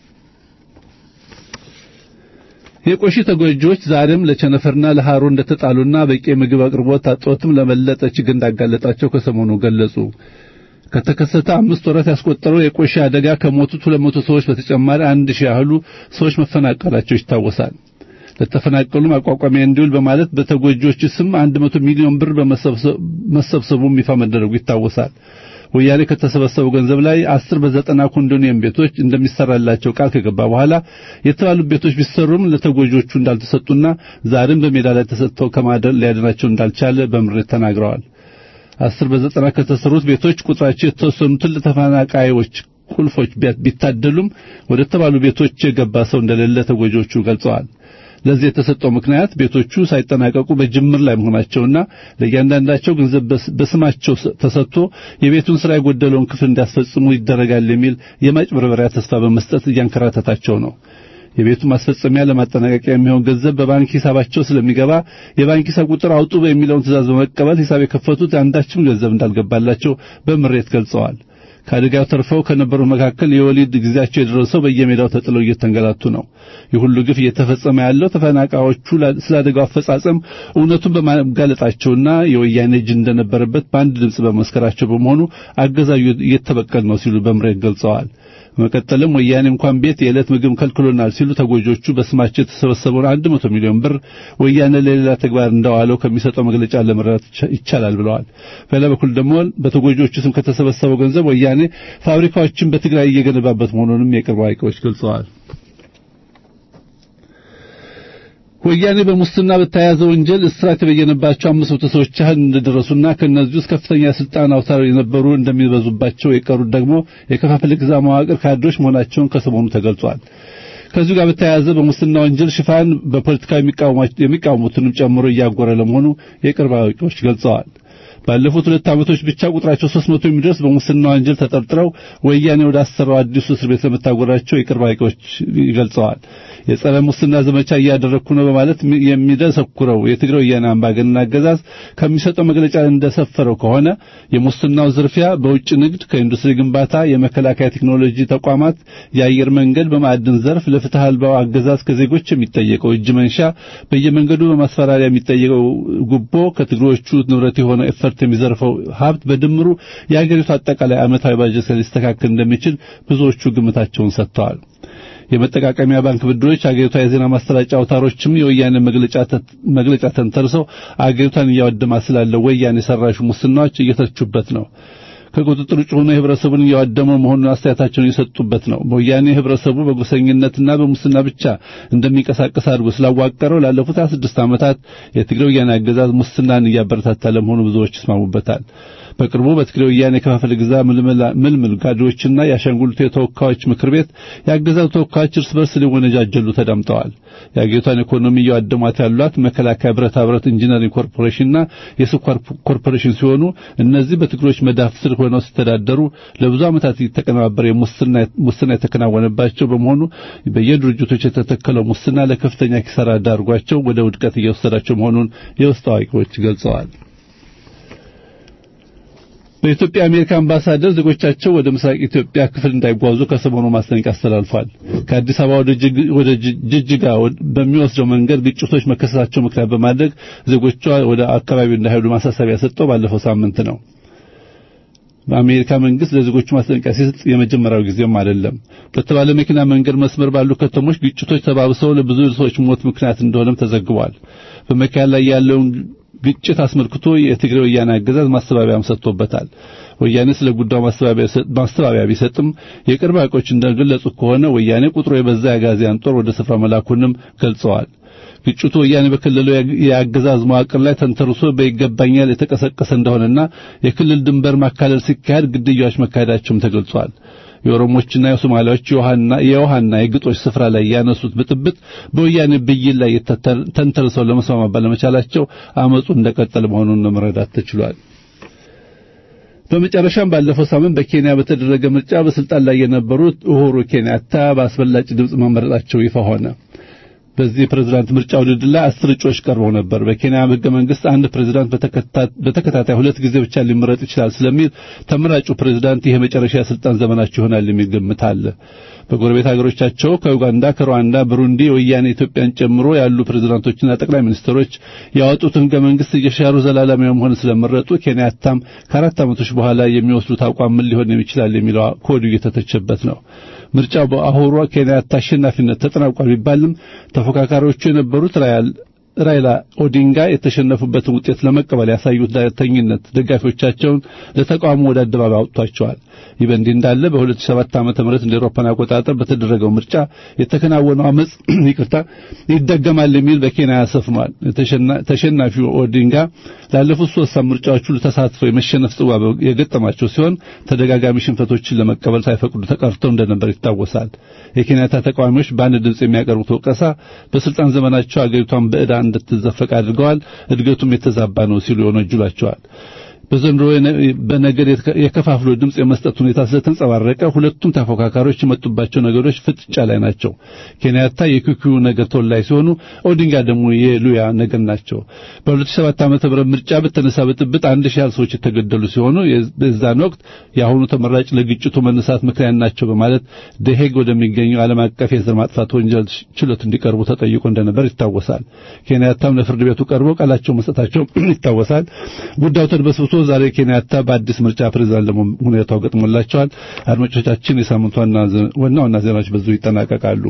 የቆሺ ተጎጂዎች ዛሬም ለቸነፈርና ለሐሩር እንደተጣሉና በቂ የምግብ አቅርቦት እጦትም ለበለጠ ችግር እንዳጋለጣቸው ከሰሞኑ ገለጹ። ከተከሰተ አምስት ወራት ያስቆጠረው የቆሺ አደጋ ከሞቱት ሁለት መቶ ሰዎች በተጨማሪ አንድ ሺህ ያህሉ ሰዎች መፈናቀላቸው ይታወሳል። ለተፈናቀሉ ማቋቋሚያ እንዲውል በማለት በተጎጂዎች ስም አንድ መቶ ሚሊዮን ብር በመሰብሰቡም ይፋ መደረጉ ይታወሳል። ወያኔ ከተሰበሰበው ገንዘብ ላይ አስር በዘጠና ኮንዶኒየም ቤቶች እንደሚሰራላቸው ቃል ከገባ በኋላ የተባሉ ቤቶች ቢሰሩም ለተጎጂዎቹ እንዳልተሰጡና ዛሬም በሜዳ ላይ ተሰጥተው ከማደር ሊያድናቸው እንዳልቻለ በምሬት ተናግረዋል። አስር በዘጠና ከተሰሩት ቤቶች ቁጥራቸው የተወሰኑትን ለተፈናቃዮች ቁልፎች ቢታደሉም ወደ ተባሉ ቤቶች የገባ ሰው እንደሌለ ተጎጂዎቹ ገልጸዋል። ለዚህ የተሰጠው ምክንያት ቤቶቹ ሳይጠናቀቁ በጅምር ላይ መሆናቸውና ለእያንዳንዳቸው ገንዘብ በስማቸው ተሰጥቶ የቤቱን ስራ የጎደለውን ክፍል እንዲያስፈጽሙ ይደረጋል የሚል የማጭበርበሪያ ተስፋ በመስጠት እያንከራተታቸው ነው። የቤቱ ማስፈጸሚያ ለማጠናቀቂያ የሚሆን ገንዘብ በባንክ ሂሳባቸው ስለሚገባ የባንክ ሂሳብ ቁጥር አውጡ የሚለውን ትእዛዝ በመቀበል ሂሳብ የከፈቱት አንዳችም ገንዘብ እንዳልገባላቸው በምሬት ገልጸዋል። ከአደጋው ተርፈው ከነበሩ መካከል የወሊድ ጊዜያቸው የደረሰው በየሜዳው ተጥለው እየተንገላቱ ነው። ይህ ሁሉ ግፍ እየተፈጸመ ያለው ተፈናቃዮቹ ስለ አደጋው አፈጻጸም እውነቱን በማጋለጣቸውና የወያኔ እጅ እንደነበረበት በአንድ ድምፅ በመስከራቸው በመሆኑ አገዛዙ እየተበቀል ነው ሲሉ በምሬት ገልጸዋል። በመቀጠልም ወያኔ እንኳን ቤት የዕለት ምግብ ከልክሎናል ሲሉ ተጎጆቹ በስማቸው የተሰበሰበውን አንድ መቶ ሚሊዮን ብር ወያኔ ለሌላ ተግባር እንዳዋለው ከሚሰጠው መግለጫ ለመረዳት ይቻላል ብለዋል። በሌላ በኩል ደግሞ በተጎጆቹ ስም ከተሰበሰበው ገንዘብ ወያኔ ፋብሪካዎችን በትግራይ እየገነባበት መሆኑንም የቅርብ አዋቂዎች ገልጸዋል። ወያኔ በሙስና በተያያዘ ወንጀል እስራት የበየነባቸው አምስት መቶ ሰዎች ያህል እንደደረሱና ከእነዚህ ውስጥ ከፍተኛ ስልጣን አውታር የነበሩ እንደሚበዙባቸው የቀሩት ደግሞ የከፋፍለ ግዛ መዋቅር ካድሬዎች መሆናቸውን ከሰሞኑ ተገልጿል። ከዚሁ ጋር በተያያዘ በሙስና ወንጀል ሽፋን በፖለቲካ የሚቃወሙትንም ጨምሮ እያጎረ ለመሆኑ የቅርብ አዋቂዎች ገልጸዋል። ባለፉት ሁለት ዓመቶች ብቻ ቁጥራቸው 300 የሚደርስ በሙስና ወንጀል ተጠርጥረው ወያኔ ወደ አሰራው አዲሱ እስር ቤት ለመታጎራቸው የቅርብ አዋቂዎች ይገልጸዋል። የጸረ ሙስና ዘመቻ እያደረግኩ ነው በማለት የሚደሰኩረው የትግራይ ወያኔ አምባገነን አገዛዝ ከሚሰጠው መግለጫ እንደሰፈረው ከሆነ የሙስናው ዝርፊያ በውጭ ንግድ፣ ከኢንዱስትሪ ግንባታ፣ የመከላከያ ቴክኖሎጂ ተቋማት፣ የአየር መንገድ፣ በማዕድን ዘርፍ ለፍትህ አልባው አገዛዝ ከዜጎች የሚጠየቀው እጅ መንሻ፣ በየመንገዱ በማስፈራሪያ የሚጠየቀው ጉቦ፣ ከትግሮቹ ንብረት የሆነው ኤፈርት የሚዘርፈው ሀብት በድምሩ የአገሪቱ አጠቃላይ ዓመታዊ ባጀት ሊስተካከል እንደሚችል ብዙዎቹ ግምታቸውን ሰጥተዋል። የመጠቃቀሚያ ባንክ ብድሮች አገሪቷ የዜና ማስተላለጫ አውታሮችም የወያኔ መግለጫ ተንተርሰው አገሪቷን እያወደማ ስላለው ወያኔ ሰራሹ ሙስናዎች እየተቹበት ነው። ከቁጥጥር ውጭ ሆኖ ህብረተሰቡን እያወደመው መሆኑን አስተያየታቸውን የሰጡበት ነው። በወያኔ ህብረተሰቡ በጎሰኝነትና በሙስና ብቻ እንደሚንቀሳቀስ አድርጎ ስላዋቀረው ላለፉት 26 ዓመታት የትግራይ ወያኔ አገዛዝ ሙስናን እያበረታታ ለመሆኑ ብዙዎች ይስማሙበታል። በቅርቡ በትግራይ ወያኔ የከፋፈለ ግዛ ምልምል ጋዶችና የአሻንጉሊቱ የተወካዮች ምክር ቤት የአገዛዙ ተወካዮች እርስ በርስ ሊወነጃጀሉ ተዳምጠዋል። የአገሪቷን ኢኮኖሚ እያወደሟት ያሏት መከላከያ፣ ብረታ ብረት፣ ኢንጂነሪንግ ኮርፖሬሽንና የስኳር ኮርፖሬሽን ሲሆኑ እነዚህ በትግሮች መዳፍ ስር ሆነው ሲተዳደሩ ለብዙ ዓመታት የተቀነባበረ ሙስና የተከናወነባቸው በመሆኑ በየድርጅቶች የተተከለው ሙስና ለከፍተኛ ኪሳራ ዳርጓቸው ወደ ውድቀት እየወሰዳቸው መሆኑን የውስጥ አዋቂዎች ገልጸዋል። በኢትዮጵያ የአሜሪካ አምባሳደር ዜጎቻቸው ወደ ምስራቅ ኢትዮጵያ ክፍል እንዳይጓዙ ከሰሞኑ ማስጠንቀቂያ አስተላልፏል። ከአዲስ አበባ ወደ ጅጅጋ በሚወስደው መንገድ ግጭቶች መከሰታቸው ምክንያት በማድረግ ዜጎቿ ወደ አካባቢው እንዳይሄዱ ማሳሰቢያ ሰጠው ባለፈው ሳምንት ነው። በአሜሪካ መንግስት ለዜጎቹ ማስጠንቀቂያ ሲሰጥ የመጀመሪያው ጊዜም አይደለም። በተባለ መኪና መንገድ መስመር ባሉ ከተሞች ግጭቶች ተባብሰው ለብዙ ሰዎች ሞት ምክንያት እንደሆነም ተዘግቧል። በመካከል ላይ ያለውን ግጭት አስመልክቶ የትግራይ ወያኔ አገዛዝ ማስተባበያም ሰጥቶበታል። ወያኔ ስለ ጉዳዩ ማስተባበያ ቢሰጥም የቅርብ አቆች እንደገለጹ ከሆነ ወያኔ ቁጥሩ የበዛ የአጋዚያን ጦር ወደ ስፍራ መላኩንም ገልጸዋል። ግጭቱ ወያኔ በክልሉ የአገዛዝ መዋቅር ላይ ተንተርሶ በይገባኛል የተቀሰቀሰ እንደሆነና የክልል ድንበር ማካለል ሲካሄድ ግድያዎች መካሄዳቸውም ተገልጿል። የኦሮሞችና የሶማሌዎች የውሃና የውሃና የግጦሽ ስፍራ ላይ ያነሱት ብጥብጥ በወያኔ ብይን ላይ ተንተርሰው ለመስማማት ባለመቻላቸው አመፁ እንደቀጠለ መሆኑን መረዳት ተችሏል። በመጨረሻም ባለፈው ሳምንት በኬንያ በተደረገ ምርጫ በስልጣን ላይ የነበሩት ኡሁሩ ኬንያታ በአስፈላጭ ድምፅ መመረጣቸው ይፋ ሆነ። በዚህ ፕሬዝዳንት ምርጫ ውድድር ላይ አስር እጩዎች ቀርበው ነበር። በኬንያ ሕገ መንግስት አንድ ፕሬዝዳንት በተከታታይ ሁለት ጊዜ ብቻ ሊመረጥ ይችላል ስለሚል ተመራጩ ፕሬዝዳንት ይሄ መጨረሻ የስልጣን ዘመናቸው ይሆናል የሚል ግምት አለ። በጎረቤት ሀገሮቻቸው ከኡጋንዳ፣ ከሩዋንዳ፣ ብሩንዲ ወያኔ ኢትዮጵያን ጨምሮ ያሉ ፕሬዝዳንቶችና ጠቅላይ ሚኒስትሮች ያወጡትን ሕገ መንግስት እየሻሩ ዘላለማዊ መሆን ስለመረጡ ኬንያታም ከአራት ዓመቶች በኋላ የሚወስዱት አቋም ምን ሊሆን ይችላል የሚለው ኮዱ እየተተቸበት ነው። ምርጫው በአሁሩ ኬንያታ አሸናፊነት ተጠናቋል ቢባልም ተፎካካሪዎቹ የነበሩት ራይላ ኦዲንጋ የተሸነፉበትን ውጤት ለመቀበል ያሳዩት ዳተኝነት ደጋፊዎቻቸውን ለተቃውሞ ወደ አደባባይ አውጥቷቸዋል። ይህ በእንዲህ እንዳለ በ2007 ዓመተ ምህረት እንደ አውሮፓን አቆጣጠር በተደረገው ምርጫ የተከናወነው አመጽ ይቅርታ ይደገማል የሚል በኬንያ ሰፍኗል። ተሸናፊው ኦዲንጋ ላለፉት ሶስት ምርጫዎች ሁሉ ተሳትፈው የመሸነፍ ጽዋ የገጠማቸው ሲሆን ተደጋጋሚ ሽንፈቶችን ለመቀበል ሳይፈቅዱ ተቀርተው እንደነበር ይታወሳል። የኬንያታ ተቃዋሚዎች በአንድ ድምፅ የሚያቀርቡት ወቀሳ በስልጣን ዘመናቸው አገሪቷን በዕዳ እንድትዘፈቅ አድርገዋል፣ እድገቱም የተዛባ ነው ሲሉ ይወነጅሏቸዋል። በዘንድሮ በነገድ የከፋፍሎ ድምፅ የመስጠት ሁኔታ ስለተንጸባረቀ ሁለቱም ተፎካካሪዎች የመጡባቸው ነገሮች ፍጥጫ ላይ ናቸው። ኬንያታ የኩኪዩ ነገድ ተወላጅ ሲሆኑ ኦዲንጋ ደግሞ የሉያ ነገድ ናቸው። በ2007 ዓመተ ምህረት ምርጫ በተነሳ ብጥብጥ አንድ ሺህ ያህል ሰዎች የተገደሉ ሲሆኑ በዛን ወቅት የአሁኑ ተመራጭ ለግጭቱ መነሳት ምክንያት ናቸው በማለት ደሄግ ወደሚገኘው ዓለም አቀፍ የዘር ማጥፋት ወንጀል ችሎት እንዲቀርቡ ተጠይቆ እንደነበር ይታወሳል። ኬንያታም ለፍርድ ቤቱ ቀርበው ቃላቸው መስጠታቸው ይታወሳል። ጉዳዩ ተድበስብሶ ዛሬ ኬንያታ በአዲስ ምርጫ ፕሬዝዳንት ለመሆን ሁኔታው ገጥሞላቸዋል። አድማጮቻችን፣ የሳምንቱ ዋና ዋና ዜናዎች በዙ ይጠናቀቃሉ።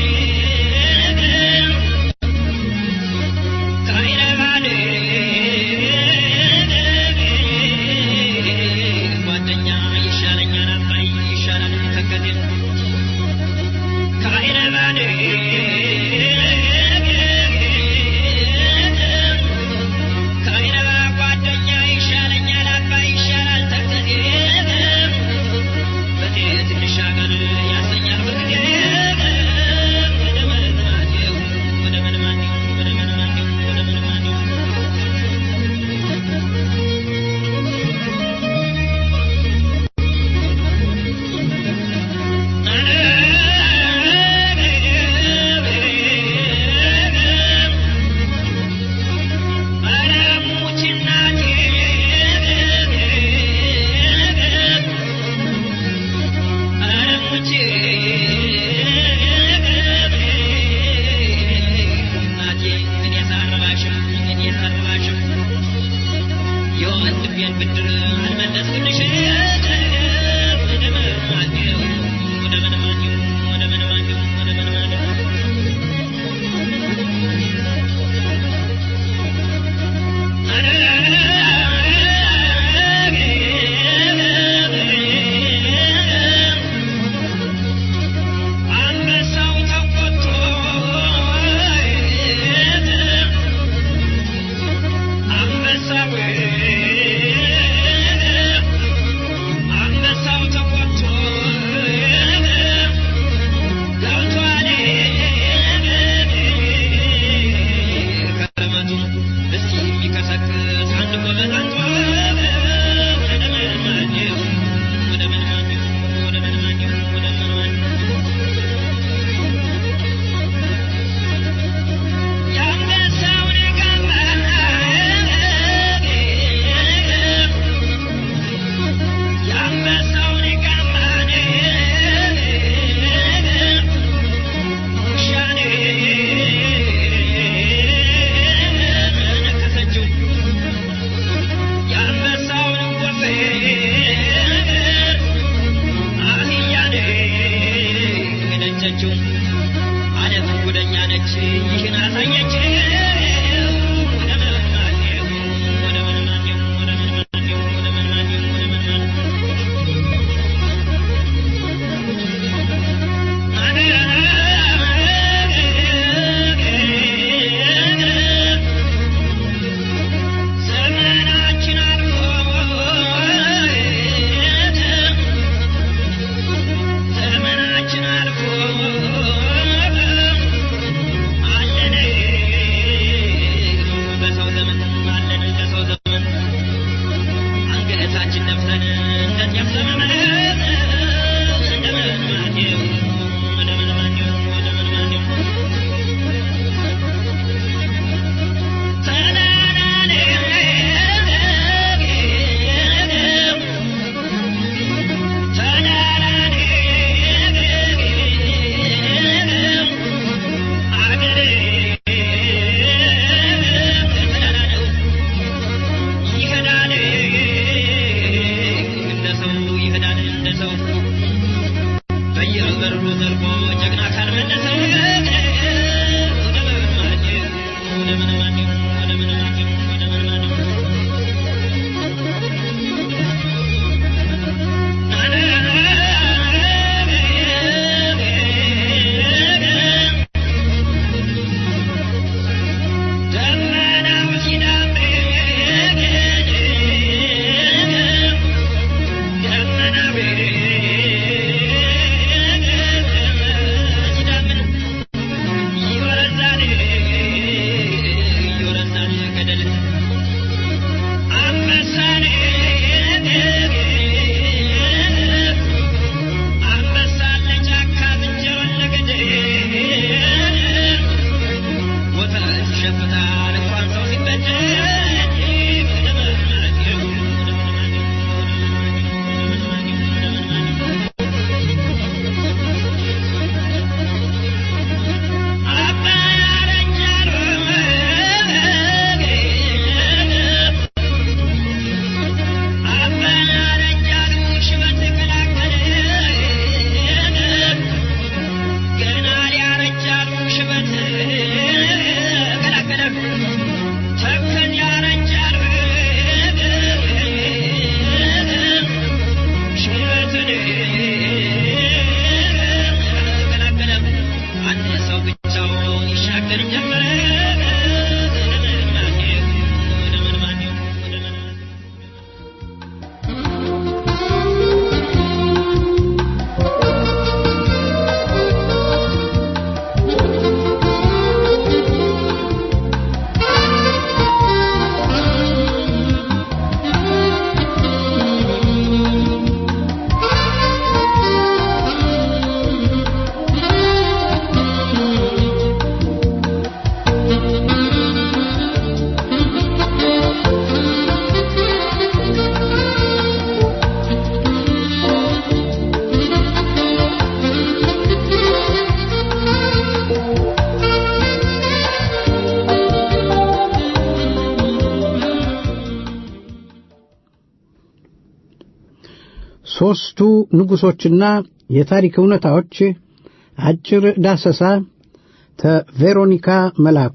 Kaira የልቤን ብድር አልመለስኩልሽ ወደ መናኘው ወደ መናኘው ወደ መናኘው ወደ መናኘው አንበሳው ተቆጥቶ አንበሳው አንበሳው ተቆጥቶ ገብቷል ከረመቱ እስቲ የሚቀሰቅስ አንድ ጎበዝ አንቶ ወደ መናኘው ወደ መናኘው ወደ መናኘው ወደ መናኘው የአንበሳውን ጋማ የአንበሳውን ጋማ ውሻኔ ነከሰችው የአንበሳውን ወፌ አህያኔ ነጨችው አለት ጉደኛ ነች ይህን አሳየች ወደ መናኘው ወደ መናኘው ወደ መናኘው ወደ መናኘው ወደ መናኘው ዘመናችን አልፎ ዘመናችን አልፎ አለን በሰው ዘመን አለን በሰው ዘመን አንገታችን ነፍሰን እንደዚያም ዘመን እንደምን ማኘው እንደምን ማኘው እንደምን ማኘው ተናናኔ ተናናኔ አገሬ ተናናነው ይሄዳል እንደ ሰው ይሄዳል እንደ ሰው በየበሩ ዘልቆ ጀግና ካልመለሰ ወደ መናኘው ወደ መናኘው ወደ መናኘው ወደ መናኘው ደመናው ሲዳም ደመናው ሲዳምን ይወረዛል ይወረዛል ገደል አንበሳኔ አንበሳ ለጫካ ዝንጀሮን ለገደል ወተት ይሸፍታል እንኳን ሰው ሲበደል ወደ መናኘው ወደ መናኘው ወደ መናኘው ወደ መናኘው አባይ አረንጃሎ አባይ አረንጃሎ ሽበት ቀላቀለ ገና ሊያረጃሉ ሽበት ቀላቀለ ተከን ሦስቱ ንጉሶችና የታሪክ እውነታዎች አጭር ዳሰሳ ተቬሮኒካ መላኩ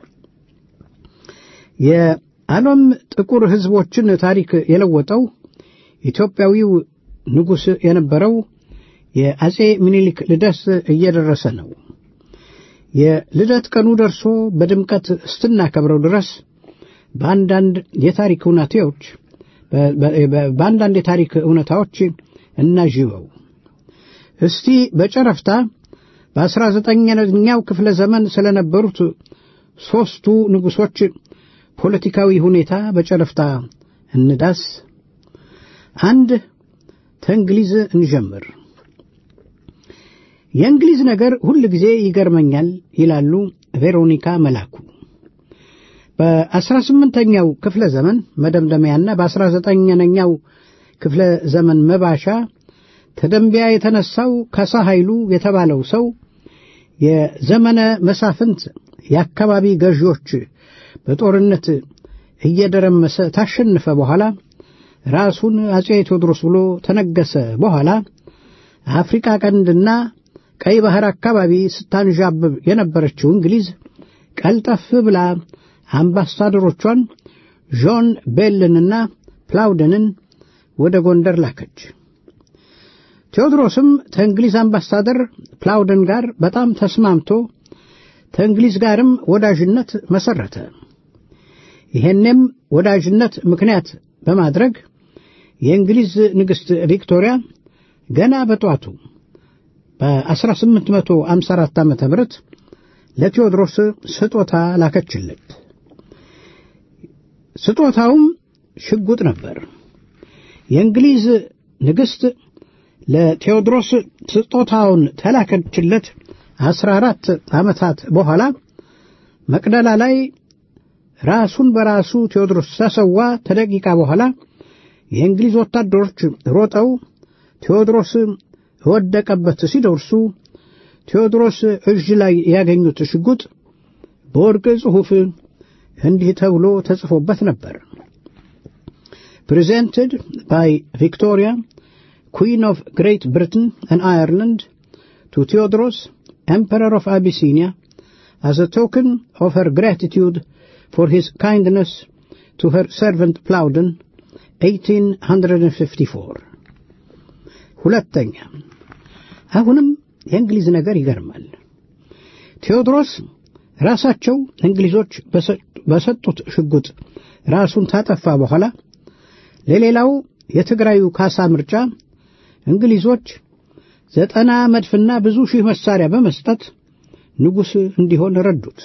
የዓለም ጥቁር ሕዝቦችን ታሪክ የለወጠው ኢትዮጵያዊው ንጉሥ የነበረው የአጼ ምኒልክ ልደት እየደረሰ ነው። የልደት ቀኑ ደርሶ በድምቀት ስትናከብረው ድረስ በአንዳንድ የታሪክ እውነታዎች በአንዳንድ የታሪክ እውነታዎች እናዥበው። እስቲ በጨረፍታ በአስራ ዘጠነኛው ክፍለ ዘመን ስለነበሩት ሦስቱ ንጉሶች ፖለቲካዊ ሁኔታ በጨረፍታ እንዳስ። አንድ ከእንግሊዝ እንጀምር። የእንግሊዝ ነገር ሁል ጊዜ ይገርመኛል ይላሉ ቬሮኒካ መላኩ። በአስራ ስምንተኛው ክፍለ ዘመን መደምደሚያና በአስራ ዘጠነኛው ክፍለ ዘመን መባሻ ተደንቢያ የተነሳው ካሳ ኃይሉ የተባለው ሰው የዘመነ መሳፍንት የአካባቢ ገዢዎች በጦርነት እየደረመሰ ታሸነፈ በኋላ ራሱን አጼ ቴዎድሮስ ብሎ ተነገሰ። በኋላ አፍሪካ ቀንድና ቀይ ባህር አካባቢ ስታንዣብብ የነበረችው እንግሊዝ ቀልጠፍ ብላ አምባሳደሮቿን ዦን ቤልንና ፕላውደንን ወደ ጎንደር ላከች። ቴዎድሮስም ከእንግሊዝ አምባሳደር ፕላውደን ጋር በጣም ተስማምቶ ከእንግሊዝ ጋርም ወዳጅነት መሰረተ። ይሄንም ወዳጅነት ምክንያት በማድረግ የእንግሊዝ ንግሥት ቪክቶሪያ ገና በጧቱ በ1854 ዓ ም ለቴዎድሮስ ስጦታ ላከችለት። ስጦታውም ሽጉጥ ነበር። የእንግሊዝ ንግሥት ለቴዎድሮስ ስጦታውን ተላከችለት አስራ አራት ዓመታት በኋላ መቅደላ ላይ ራሱን በራሱ ቴዎድሮስ ተሰዋ። ተደቂቃ በኋላ የእንግሊዝ ወታደሮች ሮጠው ቴዎድሮስ የወደቀበት ሲደርሱ ቴዎድሮስ እጅ ላይ ያገኙት ሽጉጥ በወርቅ ጽሑፍ እንዲህ ተብሎ ተጽፎበት ነበር። ፕሬዘንትድ ባይ ቪክቶሪያ ኩዊን ኦፍ ግሬት ብሪትን and Ireland to Theodros, Emperor of Abyssinia, as a token of her gratitude for his kindness to her servant Plowden, 1854 ሁለተኛ አሁንም የእንግሊዝ ነገር ይገርማል። ቴዎድሮስ ራሳቸው እንግሊዞች በሰጡት ሽጉጥ ራሱን ታጠፋ በኋላ ለሌላው የትግራዩ ካሳ ምርጫ እንግሊዞች ዘጠና መድፍና ብዙ ሺህ መሳሪያ በመስጠት ንጉሥ እንዲሆን ረዱት።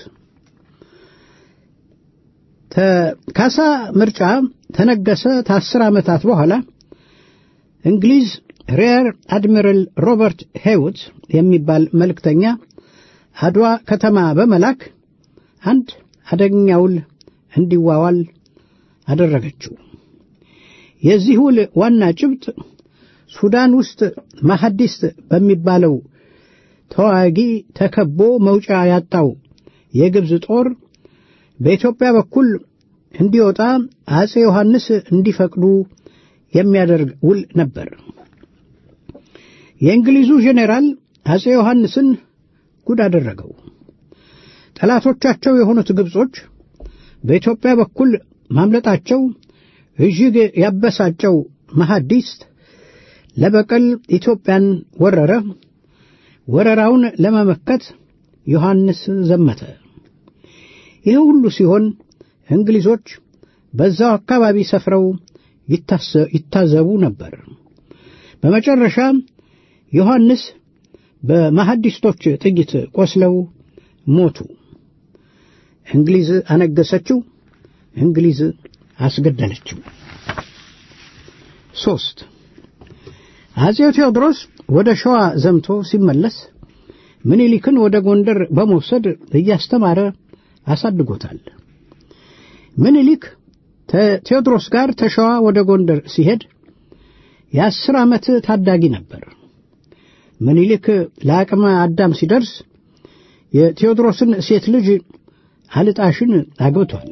ካሳ ምርጫ ተነገሰ። ከአስር ዓመታት በኋላ እንግሊዝ ሬር አድሚራል ሮበርት ሄውት የሚባል መልእክተኛ አድዋ ከተማ በመላክ አንድ አደገኛ ውል እንዲዋዋል አደረገችው። የዚህ ውል ዋና ጭብጥ ሱዳን ውስጥ ማሐዲስ በሚባለው ተዋጊ ተከቦ መውጫ ያጣው የግብፅ ጦር በኢትዮጵያ በኩል እንዲወጣ አጼ ዮሐንስ እንዲፈቅዱ የሚያደርግ ውል ነበር። የእንግሊዙ ጄኔራል አጼ ዮሐንስን ጉድ አደረገው። ጠላቶቻቸው የሆኑት ግብጾች በኢትዮጵያ በኩል ማምለጣቸው እጅግ ያበሳጨው መሐዲስ ለበቀል ኢትዮጵያን ወረረ። ወረራውን ለመመከት ዮሐንስ ዘመተ። ይህ ሁሉ ሲሆን እንግሊዞች በዛው አካባቢ ሰፍረው ይታዘቡ ነበር። በመጨረሻ ዮሐንስ በመሐዲስቶች ጥይት ቆስለው ሞቱ። እንግሊዝ አነገሰችው፣ እንግሊዝ አስገደለችው። ሶስት አጼው ቴዎድሮስ ወደ ሸዋ ዘምቶ ሲመለስ ምኒልክን ወደ ጎንደር በመውሰድ እያስተማረ አሳድጎታል። ምኒልክ ከቴዎድሮስ ጋር ተሸዋ ወደ ጎንደር ሲሄድ የአስር ዓመት ታዳጊ ነበር። ምኒልክ ለአቅመ አዳም ሲደርስ የቴዎድሮስን ሴት ልጅ አልጣሽን አግብቷል።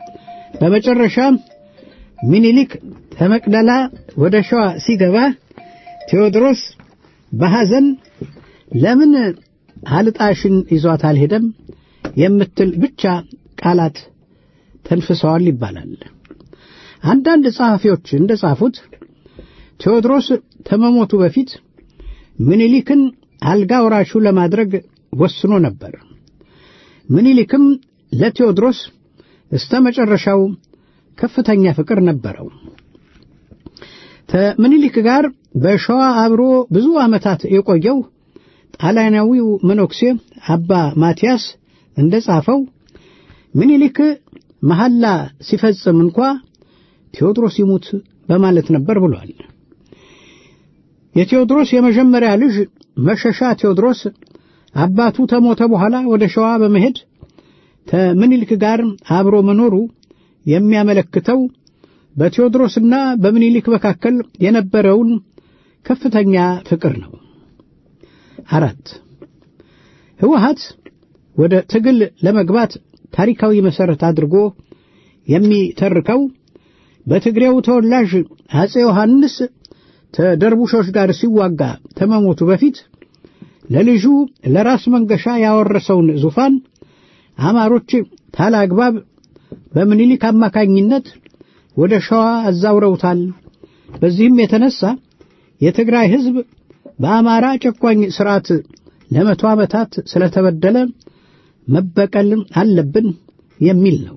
በመጨረሻ ምኒልክ ከመቅደላ ወደ ሸዋ ሲገባ ቴዎድሮስ በሐዘን ለምን አልጣሽን ይዟት አልሄደም የምትል ብቻ ቃላት ተንፍሰዋል ይባላል። አንዳንድ ጸሐፊዎች እንደ ጻፉት ቴዎድሮስ ከመሞቱ በፊት ምኒልክን አልጋ ወራሹ ለማድረግ ወስኖ ነበር። ምኒልክም ለቴዎድሮስ እስተ መጨረሻው ከፍተኛ ፍቅር ነበረው። ከምኒልክ ጋር በሸዋ አብሮ ብዙ ዓመታት የቆየው ጣሊያናዊው መነኩሴ አባ ማቲያስ እንደ ጻፈው ምኒልክ መሐላ ሲፈጽም እንኳ ቴዎድሮስ ይሙት በማለት ነበር ብሏል። የቴዎድሮስ የመጀመሪያ ልጅ መሸሻ ቴዎድሮስ አባቱ ተሞተ በኋላ ወደ ሸዋ በመሄድ ከምኒልክ ጋር አብሮ መኖሩ የሚያመለክተው በቴዎድሮስና በምኒልክ መካከል የነበረውን ከፍተኛ ፍቅር ነው። አራት ህወሓት ወደ ትግል ለመግባት ታሪካዊ መሠረት አድርጎ የሚተርከው በትግሬው ተወላጅ አጼ ዮሐንስ ተደርቡሾች ጋር ሲዋጋ ተመሞቱ በፊት ለልጁ ለራስ መንገሻ ያወረሰውን ዙፋን አማሮች ታላግባብ በምኒልክ አማካኝነት ወደ ሸዋ አዛውረውታል። በዚህም የተነሳ የትግራይ ሕዝብ በአማራ ጨቋኝ ሥርዓት ለመቶ ዓመታት ስለተበደለ መበቀል አለብን የሚል ነው።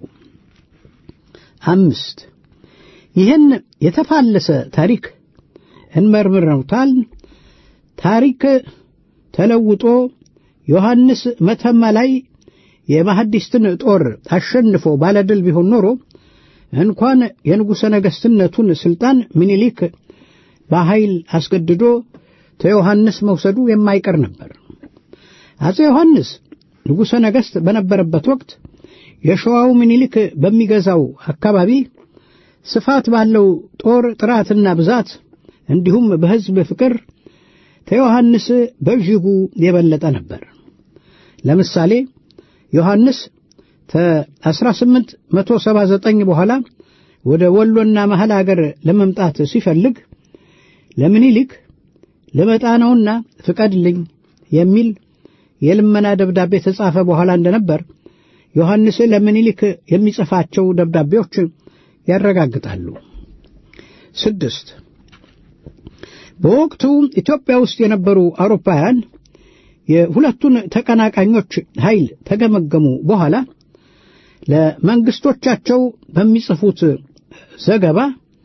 አምስት ይህን የተፋለሰ ታሪክ እንመርምረውታል። ታሪክ ተለውጦ ዮሐንስ መተማ ላይ የማሐዲስትን ጦር አሸንፎ ባለድል ቢሆን ኖሮ እንኳን የንጉሠ ነገሥትነቱን ሥልጣን ምኒልክ በኃይል አስገድዶ ተዮሐንስ መውሰዱ የማይቀር ነበር። አጼ ዮሐንስ ንጉሠ ነገሥት በነበረበት ወቅት የሸዋው ምኒልክ በሚገዛው አካባቢ ስፋት ባለው ጦር ጥራትና ብዛት እንዲሁም በሕዝብ ፍቅር ከዮሐንስ በእጅጉ የበለጠ ነበር። ለምሳሌ ዮሐንስ ከ1879 በኋላ ወደ ወሎና መሐል አገር ለመምጣት ሲፈልግ ለምኒልክ ልመጣ ነውና ፍቀድልኝ የሚል የልመና ደብዳቤ ተጻፈ በኋላ እንደነበር ዮሐንስ ለምኒልክ የሚጽፋቸው ደብዳቤዎች ያረጋግጣሉ። ስድስት በወቅቱ ኢትዮጵያ ውስጥ የነበሩ አውሮፓውያን የሁለቱን ተቀናቃኞች ኃይል ተገመገሙ በኋላ ለመንግስቶቻቸው በሚጽፉት ዘገባ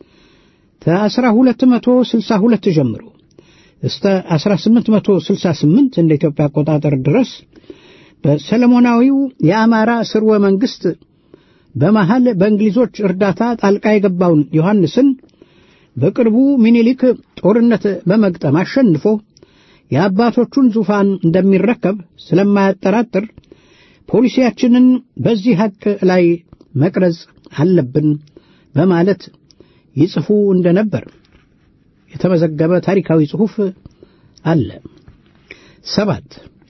ከ1262 ጀምሮ እስከ 1868 እንደ ኢትዮጵያ አቆጣጠር ድረስ በሰለሞናዊው የአማራ ስርወ መንግስት በመሃል በእንግሊዞች እርዳታ ጣልቃ የገባውን ዮሐንስን በቅርቡ ሚኒሊክ ጦርነት በመግጠም አሸንፎ የአባቶቹን ዙፋን እንደሚረከብ ስለማያጠራጥር ፖሊሲያችንን በዚህ ሐቅ ላይ መቅረጽ አለብን በማለት ይጽፉ እንደነበር የተመዘገበ ታሪካዊ ጽሑፍ አለ። ሰባት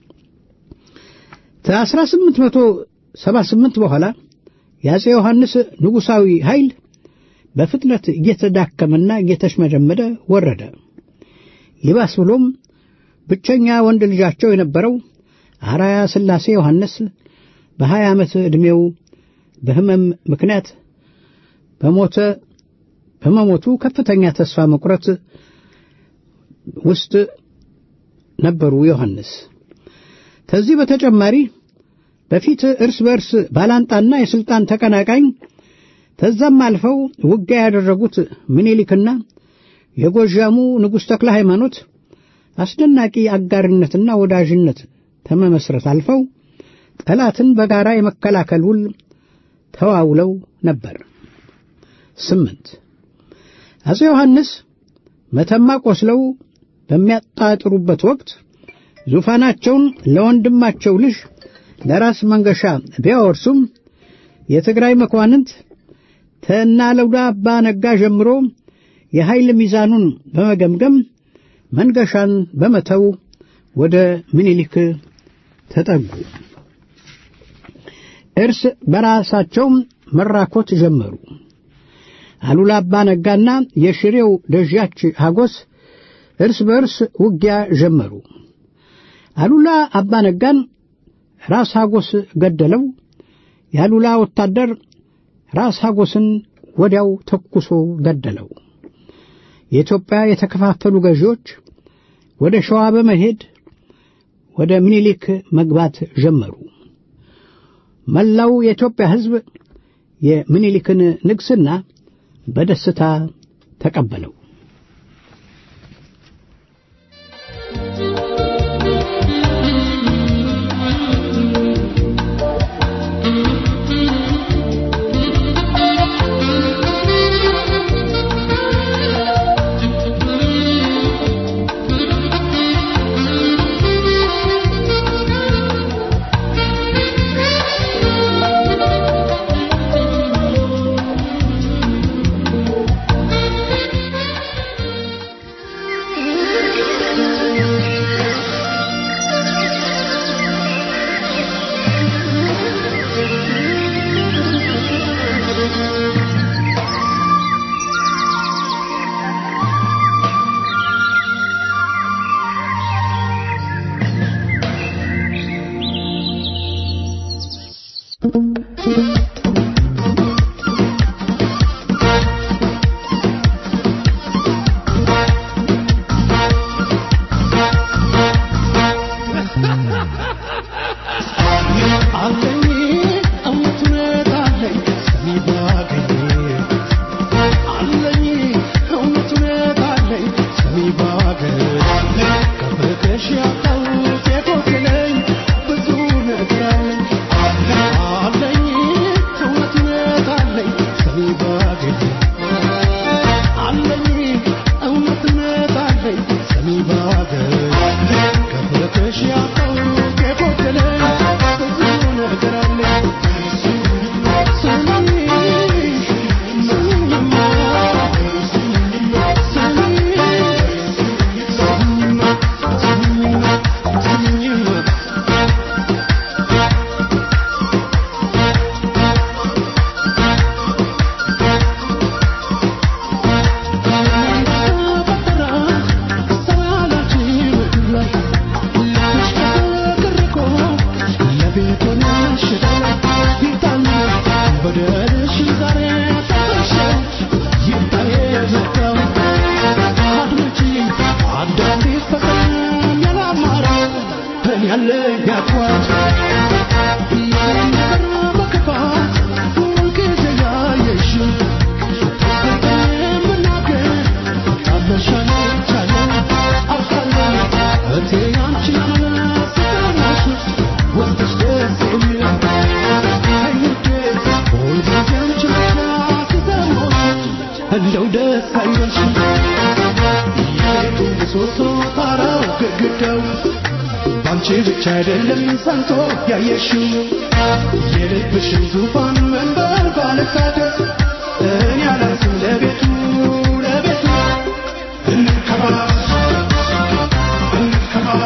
ከ1878 በኋላ የአፄ ዮሐንስ ንጉሣዊ ኃይል በፍጥነት እየተዳከመና እየተሽመደመደ ወረደ። ይባስ ብሎም ብቸኛ ወንድ ልጃቸው የነበረው አራያ ሥላሴ ዮሐንስ በሀያ ዓመት ዕድሜው በሕመም ምክንያት በሞተ በመሞቱ ከፍተኛ ተስፋ መቁረጥ ውስጥ ነበሩ ዮሐንስ። ከዚህ በተጨማሪ በፊት እርስ በርስ ባላንጣና የሥልጣን ተቀናቃኝ ከዛም አልፈው ውጊያ ያደረጉት ምኒልክና የጎዣሙ ንጉሥ ተክለ ሃይማኖት አስደናቂ አጋርነትና ወዳጅነት ተመመስረት አልፈው ጠላትን በጋራ የመከላከል ውል ተዋውለው ነበር። ስምንት አፄ ዮሐንስ መተማ ቆስለው በሚያጣጥሩበት ወቅት ዙፋናቸውን ለወንድማቸው ልጅ ለራስ መንገሻ ቢያወርሱም የትግራይ መኳንንት ተናለውዳ አባ ነጋ ጀምሮ የኃይል ሚዛኑን በመገምገም መንገሻን በመተው ወደ ምኒልክ ተጠጉ። እርስ በራሳቸውም መራኮት ጀመሩ። አሉላ አባ ነጋና የሽሬው ደጃች ሀጎስ እርስ በእርስ ውጊያ ጀመሩ። አሉላ አባነጋን ራስ ሐጎስ ገደለው። የአሉላ ወታደር ራስ ሐጎስን ወዲያው ተኩሶ ገደለው። የኢትዮጵያ የተከፋፈሉ ገዢዎች ወደ ሸዋ በመሄድ ወደ ምኒልክ መግባት ጀመሩ። መላው የኢትዮጵያ ሕዝብ የምኒልክን ንግሥና በደስታ ተቀበለው። እንደው ደስ አይበልሽ የቤቱ ምሰሶ ጣራው ግድግዳው ባንቺ ብቻ አይደለም ሰንቶ ያየሽው የልብሽን ዙፋን መንበር ባለሳደስ እኔ አላንስም ለቤቱ ለቤቱ እንከባባ እንከባባ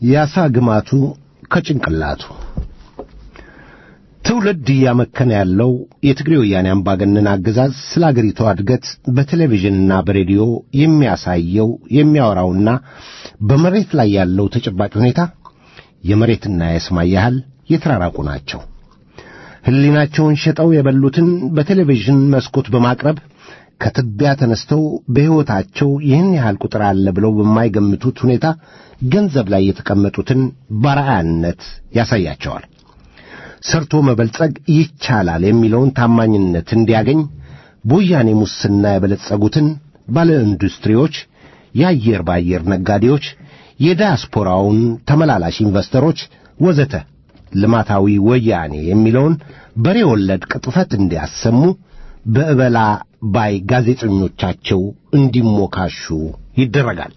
ያሳ ግማቱ ከጭንቅላቱ ትውልድ እያመከነ ያለው የትግሬ ወያኔ አምባገነን አገዛዝ ስለ አገሪቷ እድገት በቴሌቪዥንና በሬዲዮ የሚያሳየው የሚያወራውና በመሬት ላይ ያለው ተጨባጭ ሁኔታ የመሬትና የሰማይ ያህል የተራራቁ ናቸው። ሕሊናቸውን ሸጠው የበሉትን በቴሌቪዥን መስኮት በማቅረብ ከትቢያ ተነስተው በሕይወታቸው ይህን ያህል ቁጥር አለ ብለው በማይገምቱት ሁኔታ ገንዘብ ላይ የተቀመጡትን ባርአያነት ያሳያቸዋል። ሰርቶ መበልጸግ ይቻላል የሚለውን ታማኝነት እንዲያገኝ በወያኔ ሙስና የበለጸጉትን ባለ ኢንዱስትሪዎች፣ የአየር በአየር ነጋዴዎች፣ የዲያስፖራውን ተመላላሽ ኢንቨስተሮች ወዘተ ልማታዊ ወያኔ የሚለውን በሬ ወለድ ቅጥፈት እንዲያሰሙ በእበላ ባይ ጋዜጠኞቻቸው እንዲሞካሹ ይደረጋል።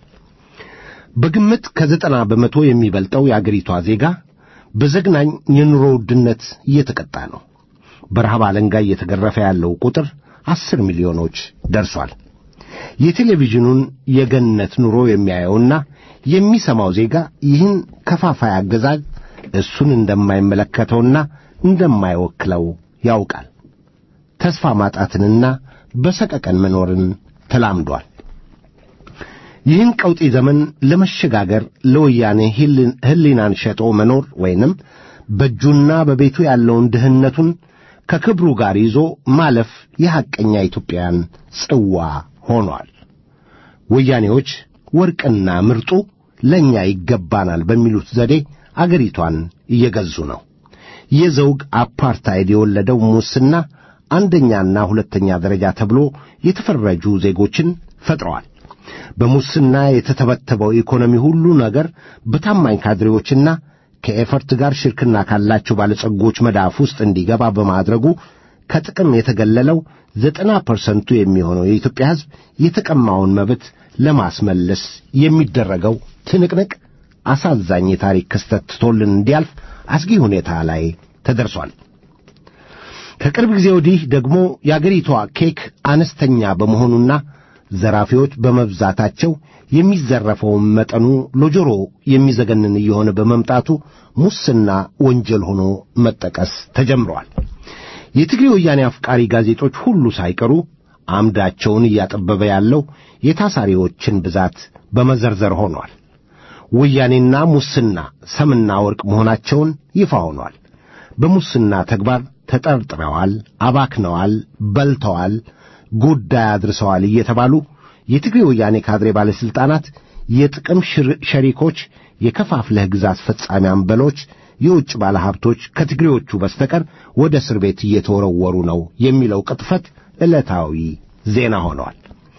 በግምት ከዘጠና በመቶ የሚበልጠው የአገሪቷ ዜጋ በዘግናኝ የኑሮ ውድነት እየተቀጣ ነው። በረሃብ አለንጋ እየተገረፈ ያለው ቁጥር አስር ሚሊዮኖች ደርሷል። የቴሌቪዥኑን የገነት ኑሮ የሚያየውና የሚሰማው ዜጋ ይህን ከፋፋይ አገዛዝ እሱን እንደማይመለከተውና እንደማይወክለው ያውቃል። ተስፋ ማጣትንና በሰቀቀን መኖርን ተላምዷል። ይህን ቀውጢ ዘመን ለመሸጋገር ለወያኔ ሕሊናን ሸጦ መኖር ወይንም በእጁና በቤቱ ያለውን ድህነቱን ከክብሩ ጋር ይዞ ማለፍ የሐቀኛ ኢትዮጵያን ጽዋ ሆኗል። ወያኔዎች ወርቅና ምርጡ ለእኛ ይገባናል በሚሉት ዘዴ አገሪቷን እየገዙ ነው። የዘውግ አፓርታይድ የወለደው ሙስና አንደኛና ሁለተኛ ደረጃ ተብሎ የተፈረጁ ዜጎችን ፈጥረዋል። በሙስና የተተበተበው ኢኮኖሚ ሁሉ ነገር በታማኝ ካድሬዎችና ከኤፈርት ጋር ሽርክና ካላቸው ባለጸጎች መዳፍ ውስጥ እንዲገባ በማድረጉ ከጥቅም የተገለለው ዘጠና ፐርሰንቱ የሚሆነው የኢትዮጵያ ሕዝብ የተቀማውን መብት ለማስመለስ የሚደረገው ትንቅንቅ አሳዛኝ የታሪክ ክስተት ትቶልን እንዲያልፍ አስጊ ሁኔታ ላይ ተደርሷል። ከቅርብ ጊዜ ወዲህ ደግሞ የአገሪቷ ኬክ አነስተኛ በመሆኑና ዘራፊዎች በመብዛታቸው የሚዘረፈውን መጠኑ ለጆሮ የሚዘገንን እየሆነ በመምጣቱ ሙስና ወንጀል ሆኖ መጠቀስ ተጀምረዋል። የትግሬ ወያኔ አፍቃሪ ጋዜጦች ሁሉ ሳይቀሩ አምዳቸውን እያጠበበ ያለው የታሳሪዎችን ብዛት በመዘርዘር ሆኗል። ወያኔና ሙስና ሰምና ወርቅ መሆናቸውን ይፋ ሆኗል። በሙስና ተግባር ተጠርጥረዋል፣ አባክነዋል፣ በልተዋል፣ ጉዳይ አድርሰዋል እየተባሉ የትግሬ ወያኔ ካድሬ ባለሥልጣናት፣ የጥቅም ሸሪኮች፣ የከፋፍለህ ግዛ አስፈጻሚ አንበሎች፣ የውጭ ባለሀብቶች ከትግሬዎቹ በስተቀር ወደ እስር ቤት እየተወረወሩ ነው የሚለው ቅጥፈት ዕለታዊ ዜና ሆነዋል።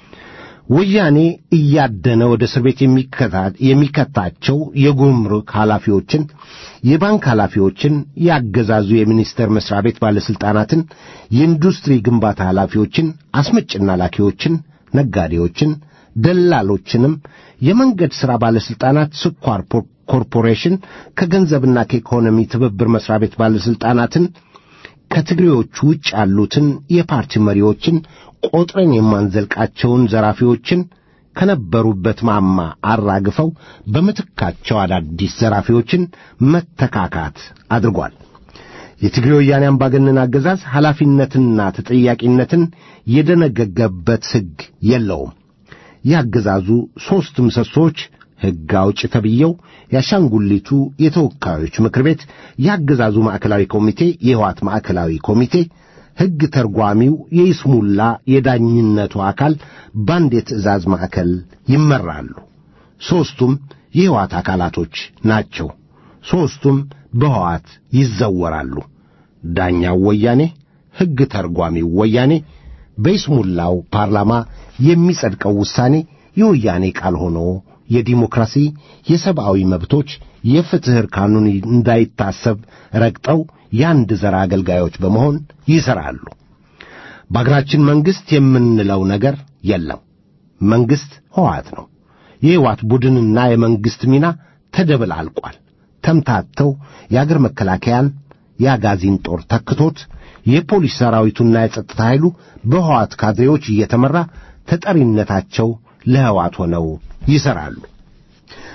ወያኔ እያደነ ወደ እስር ቤት የሚከታቸው የጉምሩክ ኃላፊዎችን፣ የባንክ ኃላፊዎችን፣ ያገዛዙ የሚኒስቴር መስሪያ ቤት ባለሥልጣናትን፣ የኢንዱስትሪ ግንባታ ኃላፊዎችን፣ አስመጭና ላኪዎችን፣ ነጋዴዎችን፣ ደላሎችንም፣ የመንገድ ሥራ ባለሥልጣናት፣ ስኳር ኮርፖሬሽን፣ ከገንዘብና ከኢኮኖሚ ትብብር መስሪያ ቤት ባለሥልጣናትን ከትግሬዎቹ ውጭ ያሉትን የፓርቲ መሪዎችን ቆጥረን የማንዘልቃቸውን ዘራፊዎችን ከነበሩበት ማማ አራግፈው በምትካቸው አዳዲስ ዘራፊዎችን መተካካት አድርጓል። የትግሬ ወያኔ አምባገነን አገዛዝ ኃላፊነትና ተጠያቂነትን የደነገገበት ሕግ የለውም። የአገዛዙ ሦስት ምሰሶች ሕግ አውጭ ተብየው የአሻንጉሊቱ የተወካዮች ምክር ቤት፣ የአገዛዙ ማዕከላዊ ኮሚቴ፣ የሕወሓት ማዕከላዊ ኮሚቴ፣ ሕግ ተርጓሚው የይስሙላ የዳኝነቱ አካል በአንድ የትእዛዝ ማዕከል ይመራሉ። ሦስቱም የሕወሓት አካላቶች ናቸው። ሦስቱም በሕወሓት ይዘወራሉ። ዳኛው ወያኔ፣ ሕግ ተርጓሚው ወያኔ፣ በይስሙላው ፓርላማ የሚጸድቀው ውሳኔ የወያኔ ቃል ሆኖ የዲሞክራሲ የሰብአዊ መብቶች የፍትሕ እርካኑን እንዳይታሰብ ረግጠው የአንድ ዘር አገልጋዮች በመሆን ይሠራሉ። በአገራችን መንግሥት የምንለው ነገር የለም። መንግሥት ሕወሓት ነው። የሕወሓት ቡድንና የመንግሥት ሚና ተደበላልቋል። ተምታተው የአገር መከላከያን የአጋዚን ጦር ተክቶት የፖሊስ ሰራዊቱና የጸጥታ ኃይሉ በሕወሓት ካድሬዎች እየተመራ ተጠሪነታቸው ለሕወሓት ሆነው ይሠራሉ።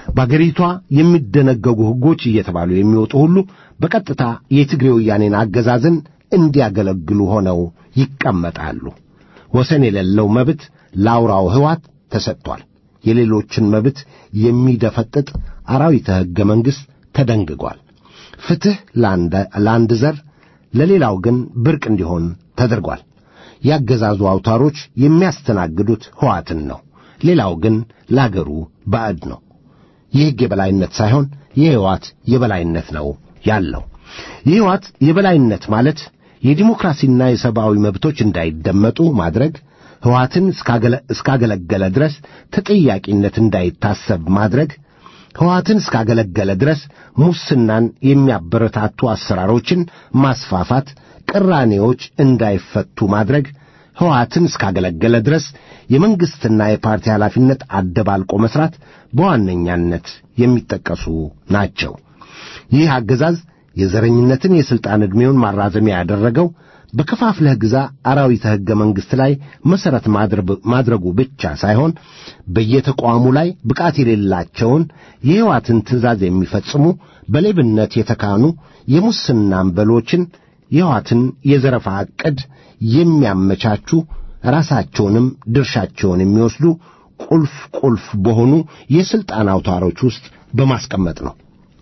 በአገሪቷ የሚደነገጉ ሕጎች እየተባሉ የሚወጡ ሁሉ በቀጥታ የትግሬ ወያኔን አገዛዝን እንዲያገለግሉ ሆነው ይቀመጣሉ። ወሰን የሌለው መብት ለአውራው ሕዋት ተሰጥቷል። የሌሎችን መብት የሚደፈጥጥ አራዊተ ሕገ መንግሥት ተደንግጓል። ፍትሕ ለአንድ ዘር ለሌላው ግን ብርቅ እንዲሆን ተደርጓል። ያገዛዙ አውታሮች የሚያስተናግዱት ሕዋትን ነው። ሌላው ግን ለአገሩ ባዕድ ነው። የሕግ የበላይነት ሳይሆን የሕይወት የበላይነት ነው ያለው። የሕይወት የበላይነት ማለት የዲሞክራሲና የሰብአዊ መብቶች እንዳይደመጡ ማድረግ፣ ሕዋትን እስካገለገለ ድረስ ተጠያቂነት እንዳይታሰብ ማድረግ፣ ሕዋትን እስካገለገለ ድረስ ሙስናን የሚያበረታቱ አሰራሮችን ማስፋፋት፣ ቅራኔዎች እንዳይፈቱ ማድረግ፣ ሕወሓትን እስካገለገለ ድረስ የመንግሥትና የፓርቲ ኃላፊነት አደባልቆ መሥራት በዋነኛነት የሚጠቀሱ ናቸው። ይህ አገዛዝ የዘረኝነትን የሥልጣን ዕድሜውን ማራዘሚያ ያደረገው በከፋፍለህ ግዛ አራዊተ ሕገ መንግሥት ላይ መሠረት ማድረጉ ብቻ ሳይሆን በየተቋሙ ላይ ብቃት የሌላቸውን የሕወሓትን ትእዛዝ የሚፈጽሙ በሌብነት የተካኑ የሙስና አንበሎችን የሕወሓትን የዘረፋ ዕቅድ የሚያመቻቹ ራሳቸውንም ድርሻቸውን የሚወስዱ ቁልፍ ቁልፍ በሆኑ የሥልጣን አውታሮች ውስጥ በማስቀመጥ ነው።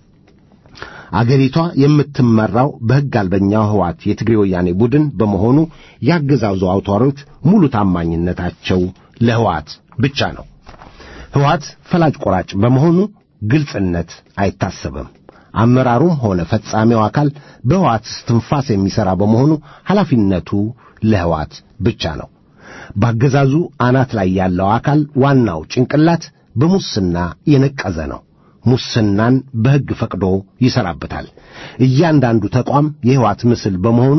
አገሪቷ የምትመራው በሕግ አልበኛው ሕወሓት የትግሬ ወያኔ ቡድን በመሆኑ ያገዛዙ አውታሮች ሙሉ ታማኝነታቸው ለሕወሓት ብቻ ነው። ሕወሓት ፈላጭ ቆራጭ በመሆኑ ግልጽነት አይታሰብም። አመራሩም ሆነ ፈጻሚው አካል በሕወሓት እስትንፋስ የሚሠራ በመሆኑ ኃላፊነቱ ለሕወሓት ብቻ ነው። በአገዛዙ አናት ላይ ያለው አካል ዋናው ጭንቅላት በሙስና የነቀዘ ነው። ሙስናን በሕግ ፈቅዶ ይሠራበታል። እያንዳንዱ ተቋም የሕወሓት ምስል በመሆኑ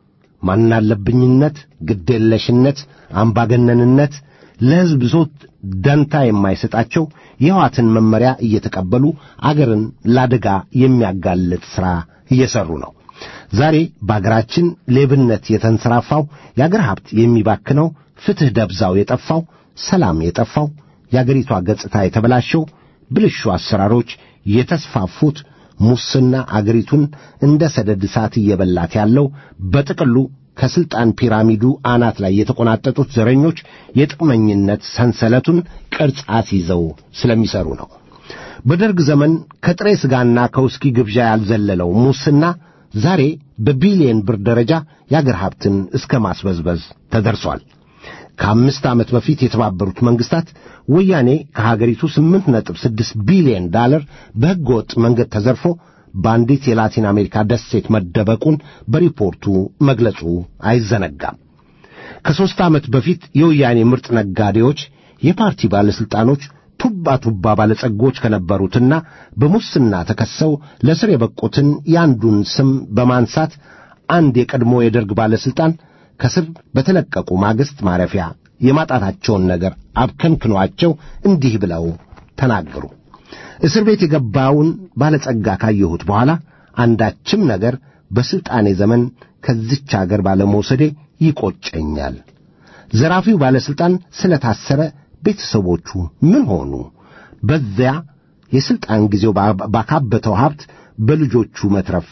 ማናለብኝነት፣ ግዴለሽነት፣ አምባገነንነት ለሕዝብ ዞት ደንታ የማይሰጣቸው የሕወሓትን መመሪያ እየተቀበሉ አገርን ለአደጋ የሚያጋልጥ ሥራ እየሠሩ ነው። ዛሬ በአገራችን ሌብነት የተንሰራፋው የአገር ሀብት የሚባክነው ፍትሕ ደብዛው የጠፋው ሰላም የጠፋው የአገሪቷ ገጽታ የተበላሸው ብልሹ አሰራሮች የተስፋፉት ሙስና አገሪቱን እንደ ሰደድ እሳት እየበላት ያለው በጥቅሉ ከሥልጣን ፒራሚዱ አናት ላይ የተቆናጠጡት ዘረኞች የጥቅመኝነት ሰንሰለቱን ቅርጽ አስይዘው ስለሚሠሩ ነው። በደርግ ዘመን ከጥሬ ሥጋና ከውስኪ ግብዣ ያልዘለለው ሙስና ዛሬ በቢሊየን ብር ደረጃ የአገር ሀብትን እስከ ማስበዝበዝ ተደርሷል። ከአምስት ዓመት በፊት የተባበሩት መንግሥታት ወያኔ ከሀገሪቱ ስምንት ነጥብ ስድስት ቢሊየን ዳለር በሕገ ወጥ መንገድ ተዘርፎ በአንዲት የላቲን አሜሪካ ደሴት መደበቁን በሪፖርቱ መግለጹ አይዘነጋም። ከሦስት ዓመት በፊት የወያኔ ምርጥ ነጋዴዎች፣ የፓርቲ ባለሥልጣኖች ቱባ ቱባ ባለጸጎች ከነበሩትና በሙስና ተከሰው ለስር የበቁትን የአንዱን ስም በማንሳት አንድ የቀድሞ የደርግ ባለሥልጣን ከስር በተለቀቁ ማግስት ማረፊያ የማጣታቸውን ነገር አብከንክኗቸው እንዲህ ብለው ተናገሩ። እስር ቤት የገባውን ባለጸጋ ካየሁት በኋላ አንዳችም ነገር በሥልጣኔ ዘመን ከዚች አገር ባለመውሰዴ ይቆጨኛል። ዘራፊው ባለሥልጣን ስለ ታሰረ ቤተሰቦቹ ምን ሆኑ? በዚያ የሥልጣን ጊዜው ባካበተው ሀብት በልጆቹ መትረፍ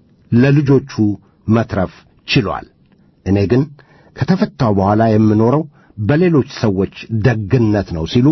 ለልጆቹ መትረፍ ችሏል። እኔ ግን ከተፈታው በኋላ የምኖረው በሌሎች ሰዎች ደግነት ነው ሲሉ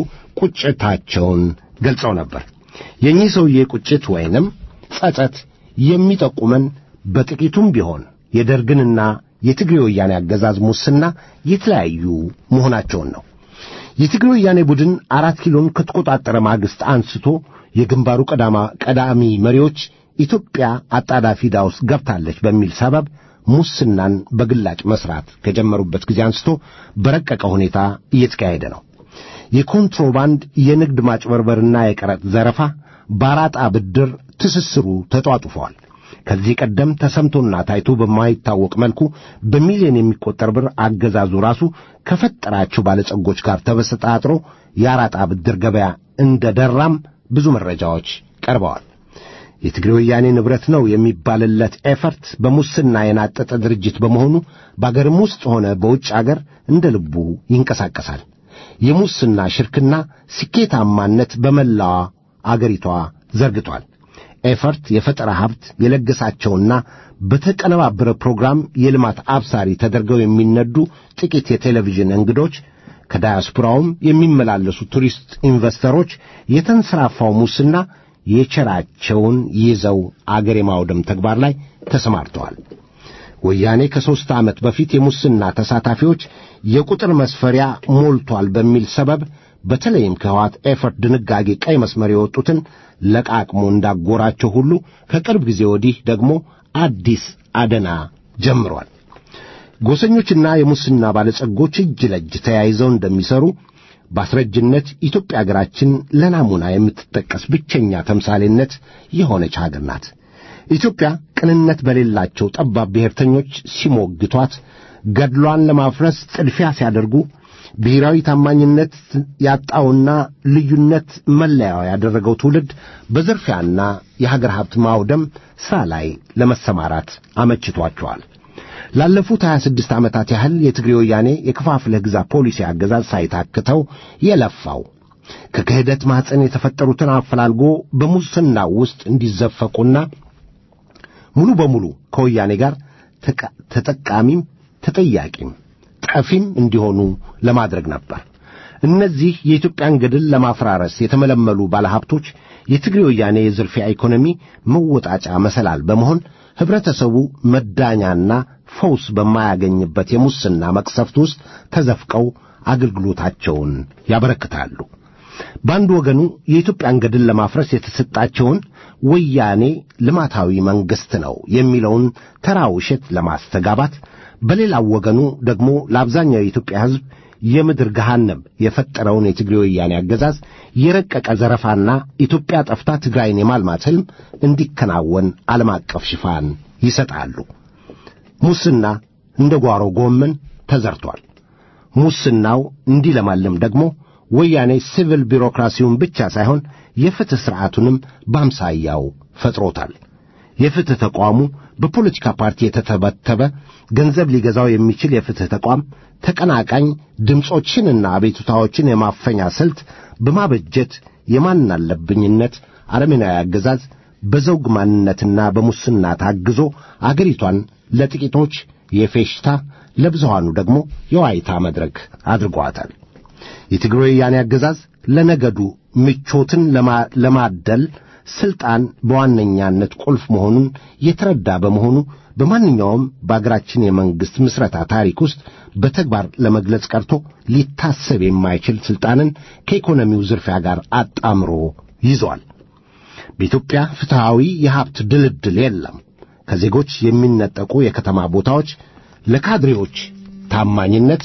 ቁጭታቸውን ገልጸው ነበር። የእኚህ ሰውዬ ቁጭት ወይንም ጸጸት የሚጠቁመን በጥቂቱም ቢሆን የደርግንና የትግሬ ወያኔ አገዛዝ ሙስና የተለያዩ መሆናቸውን ነው። የትግሬ ወያኔ ቡድን አራት ኪሎን ከተቆጣጠረ ማግስት አንስቶ የግንባሩ ቀዳሚ መሪዎች ኢትዮጵያ አጣዳፊ ዕዳ ውስጥ ገብታለች በሚል ሰበብ ሙስናን በግላጭ መስራት ከጀመሩበት ጊዜ አንስቶ በረቀቀ ሁኔታ እየተካሄደ ነው። የኮንትሮባንድ የንግድ ማጭበርበርና የቀረጥ ዘረፋ፣ ባራጣ ብድር ትስስሩ ተጧጡፈዋል። ከዚህ ቀደም ተሰምቶና ታይቶ በማይታወቅ መልኩ በሚሊዮን የሚቆጠር ብር አገዛዙ ራሱ ከፈጠራቸው ባለጸጎች ጋር ተበሰጣጥሮ የአራጣ ብድር ገበያ እንደ ደራም ብዙ መረጃዎች ቀርበዋል። የትግሬ ወያኔ ንብረት ነው የሚባልለት ኤፈርት በሙስና የናጠጠ ድርጅት በመሆኑ በአገርም ውስጥ ሆነ በውጭ አገር እንደ ልቡ ይንቀሳቀሳል። የሙስና ሽርክና ስኬታማነት በመላዋ አገሪቷ ዘርግቷል። ኤፈርት የፈጠራ ሀብት የለገሳቸውና በተቀነባበረ ፕሮግራም የልማት አብሳሪ ተደርገው የሚነዱ ጥቂት የቴሌቪዥን እንግዶች ከዳያስፖራውም የሚመላለሱ ቱሪስት ኢንቨስተሮች የተንሰራፋው ሙስና የቸራቸውን ይዘው አገር የማውደም ተግባር ላይ ተሰማርተዋል። ወያኔ ከሦስት ዓመት በፊት የሙስና ተሳታፊዎች የቁጥር መስፈሪያ ሞልቷል በሚል ሰበብ በተለይም ከህዋት ኤፈርት ድንጋጌ ቀይ መስመር የወጡትን ለቃቅሞ እንዳጎራቸው ሁሉ ከቅርብ ጊዜ ወዲህ ደግሞ አዲስ አደና ጀምሯል። ጎሰኞችና የሙስና ባለጸጎች እጅ ለእጅ ተያይዘው እንደሚሰሩ በአስረጅነት ኢትዮጵያ አገራችን ለናሙና የምትጠቀስ ብቸኛ ተምሳሌነት የሆነች ሀገር ናት። ኢትዮጵያ ቅንነት በሌላቸው ጠባብ ብሔርተኞች ሲሞግቷት፣ ገድሏን ለማፍረስ ጥድፊያ ሲያደርጉ፣ ብሔራዊ ታማኝነት ያጣውና ልዩነት መለያው ያደረገው ትውልድ በዝርፊያና የሀገር ሀብት ማውደም ሥራ ላይ ለመሰማራት አመችቷቸዋል። ላለፉት 26 ዓመታት ያህል የትግሬ ወያኔ የከፋፍለህ ግዛ ፖሊሲ አገዛዝ ሳይታክተው የለፋው ከክህደት ማኅፀን የተፈጠሩትን አፈላልጎ በሙስና ውስጥ እንዲዘፈቁና ሙሉ በሙሉ ከወያኔ ጋር ተጠቃሚም ተጠያቂም ጠፊም እንዲሆኑ ለማድረግ ነበር። እነዚህ የኢትዮጵያን ገድል ለማፈራረስ የተመለመሉ ባለሀብቶች የትግሬ ወያኔ የዝርፊያ ኢኮኖሚ መወጣጫ መሰላል በመሆን ኅብረተሰቡ መዳኛና ፈውስ በማያገኝበት የሙስና መቅሰፍት ውስጥ ተዘፍቀው አገልግሎታቸውን ያበረክታሉ። በአንድ ወገኑ የኢትዮጵያን ገድል ለማፍረስ የተሰጣቸውን ወያኔ ልማታዊ መንግሥት ነው የሚለውን ተራ ውሸት ለማስተጋባት፣ በሌላው ወገኑ ደግሞ ለአብዛኛው የኢትዮጵያ ሕዝብ የምድር ገሃነም የፈጠረውን የትግሬ ወያኔ አገዛዝ የረቀቀ ዘረፋና ኢትዮጵያ ጠፍታ ትግራይን የማልማት ሕልም እንዲከናወን ዓለም አቀፍ ሽፋን ይሰጣሉ። ሙስና እንደ ጓሮ ጎመን ተዘርቷል። ሙስናው እንዲለማልም ደግሞ ወያኔ ሲቪል ቢሮክራሲውን ብቻ ሳይሆን የፍትሕ ሥርዓቱንም በአምሳያው ፈጥሮታል። የፍትሕ ተቋሙ በፖለቲካ ፓርቲ የተተበተበ ገንዘብ ሊገዛው የሚችል የፍትሕ ተቋም ተቀናቃኝ ድምፆችንና አቤቱታዎችን የማፈኛ ስልት በማበጀት የማናለብኝነት አረመኔያዊ አገዛዝ በዘውግ ማንነትና በሙስና ታግዞ አገሪቷን ለጥቂቶች የፌሽታ ለብዙሃኑ ደግሞ የዋይታ መድረክ አድርጓታል። የትግሬ ወያኔ አገዛዝ ለነገዱ ምቾትን ለማደል ስልጣን በዋነኛነት ቁልፍ መሆኑን የተረዳ በመሆኑ በማንኛውም በአገራችን የመንግሥት ምስረታ ታሪክ ውስጥ በተግባር ለመግለጽ ቀርቶ ሊታሰብ የማይችል ስልጣንን ከኢኮኖሚው ዝርፊያ ጋር አጣምሮ ይዟል። በኢትዮጵያ ፍትሐዊ የሀብት ድልድል የለም። ከዜጎች የሚነጠቁ የከተማ ቦታዎች ለካድሬዎች ታማኝነት፣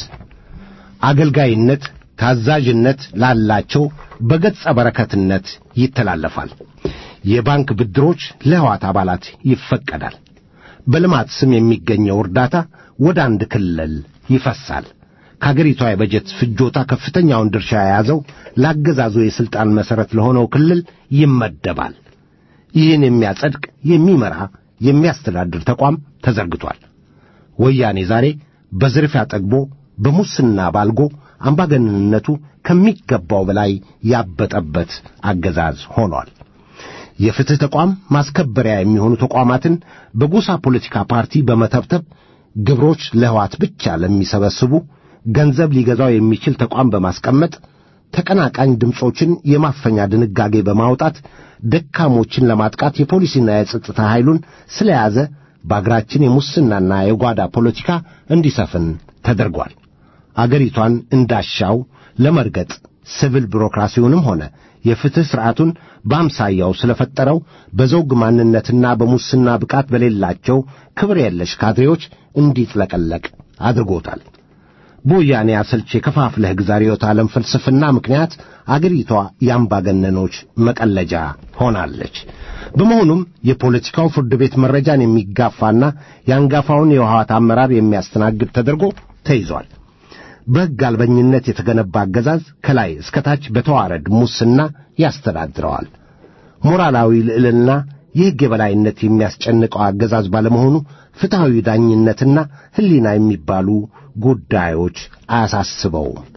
አገልጋይነት፣ ታዛዥነት ላላቸው በገጸ በረከትነት ይተላለፋል። የባንክ ብድሮች ለሕዋት አባላት ይፈቀዳል። በልማት ስም የሚገኘው እርዳታ ወደ አንድ ክልል ይፈሳል። ከአገሪቷ የበጀት ፍጆታ ከፍተኛውን ድርሻ የያዘው ለአገዛዙ የሥልጣን መሠረት ለሆነው ክልል ይመደባል። ይህን የሚያጸድቅ፣ የሚመራ፣ የሚያስተዳድር ተቋም ተዘርግቷል። ወያኔ ዛሬ በዝርፊያ ጠግቦ በሙስና ባልጎ አምባገነንነቱ ከሚገባው በላይ ያበጠበት አገዛዝ ሆኗል። የፍትሕ ተቋም ማስከበሪያ የሚሆኑ ተቋማትን በጎሳ ፖለቲካ ፓርቲ በመተብተብ ግብሮች ለሕዋት ብቻ ለሚሰበስቡ ገንዘብ ሊገዛው የሚችል ተቋም በማስቀመጥ ተቀናቃኝ ድምፆችን የማፈኛ ድንጋጌ በማውጣት ደካሞችን ለማጥቃት የፖሊሲና የጸጥታ ኃይሉን ስለያዘ በአገራችን የሙስናና የጓዳ ፖለቲካ እንዲሰፍን ተደርጓል። አገሪቷን እንዳሻው ለመርገጥ ሲቪል ቢሮክራሲውንም ሆነ የፍትሕ ሥርዓቱን በአምሳያው ስለፈጠረው በዘውግ ማንነትና በሙስና ብቃት በሌላቸው ክብር የለሽ ካድሬዎች እንዲጥለቀለቅ አድርጎታል። በወያኔ አሰልች የከፋፍለህ ግዛ ርዕዮተ ዓለም ፍልስፍና ምክንያት አገሪቷ የአምባገነኖች መቀለጃ ሆናለች። በመሆኑም የፖለቲካው ፍርድ ቤት መረጃን የሚጋፋና የአንጋፋውን የውሃት አመራር የሚያስተናግድ ተደርጎ ተይዟል። በሕግ አልበኝነት የተገነባ አገዛዝ ከላይ እስከ ታች በተዋረድ ሙስና ያስተዳድረዋል። ሞራላዊ ልዕልና የሕግ የበላይነት የሚያስጨንቀው አገዛዝ ባለመሆኑ ፍትሐዊ ዳኝነትና ሕሊና የሚባሉ ጉዳዮች አያሳስበውም።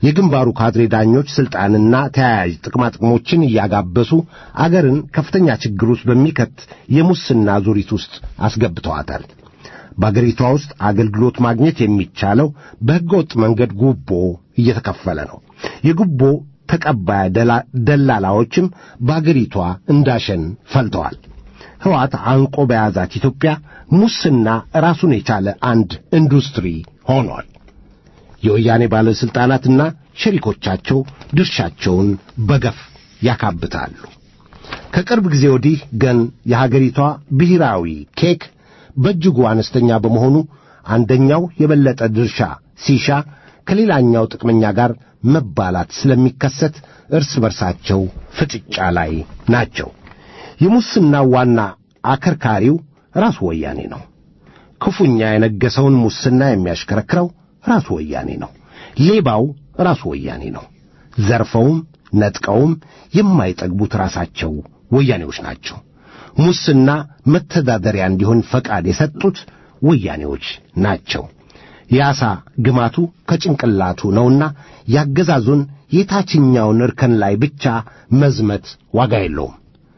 የግንባሩ ካድሬ ዳኞች ሥልጣንና ተያያዥ ጥቅማጥቅሞችን እያጋበሱ አገርን ከፍተኛ ችግር ውስጥ በሚከት የሙስና ዙሪት ውስጥ አስገብተዋታል። በአገሪቷ ውስጥ አገልግሎት ማግኘት የሚቻለው በሕገ ወጥ መንገድ ጉቦ እየተከፈለ ነው። የጉቦ ተቀባይ ደላ- ደላላዎችም በአገሪቷ እንዳሸን ፈልተዋል። ሕወሓት አንቆ በያዛት ኢትዮጵያ ሙስና ራሱን የቻለ አንድ ኢንዱስትሪ ሆኗል። የወያኔ ባለሥልጣናትና ሸሪኮቻቸው ድርሻቸውን በገፍ ያካብታሉ። ከቅርብ ጊዜ ወዲህ ግን የሀገሪቷ ብሔራዊ ኬክ በእጅጉ አነስተኛ በመሆኑ አንደኛው የበለጠ ድርሻ ሲሻ ከሌላኛው ጥቅመኛ ጋር መባላት ስለሚከሰት እርስ በርሳቸው ፍጥጫ ላይ ናቸው። የሙስና ዋና አከርካሪው ራሱ ወያኔ ነው። ክፉኛ የነገሰውን ሙስና የሚያሽከረክረው ራሱ ወያኔ ነው። ሌባው ራሱ ወያኔ ነው። ዘርፈውም ነጥቀውም የማይጠግቡት ራሳቸው ወያኔዎች ናቸው። ሙስና መተዳደሪያ እንዲሆን ፈቃድ የሰጡት ወያኔዎች ናቸው። የዓሣ ግማቱ ከጭንቅላቱ ነውና ያገዛዙን የታችኛውን እርከን ላይ ብቻ መዝመት ዋጋ የለውም።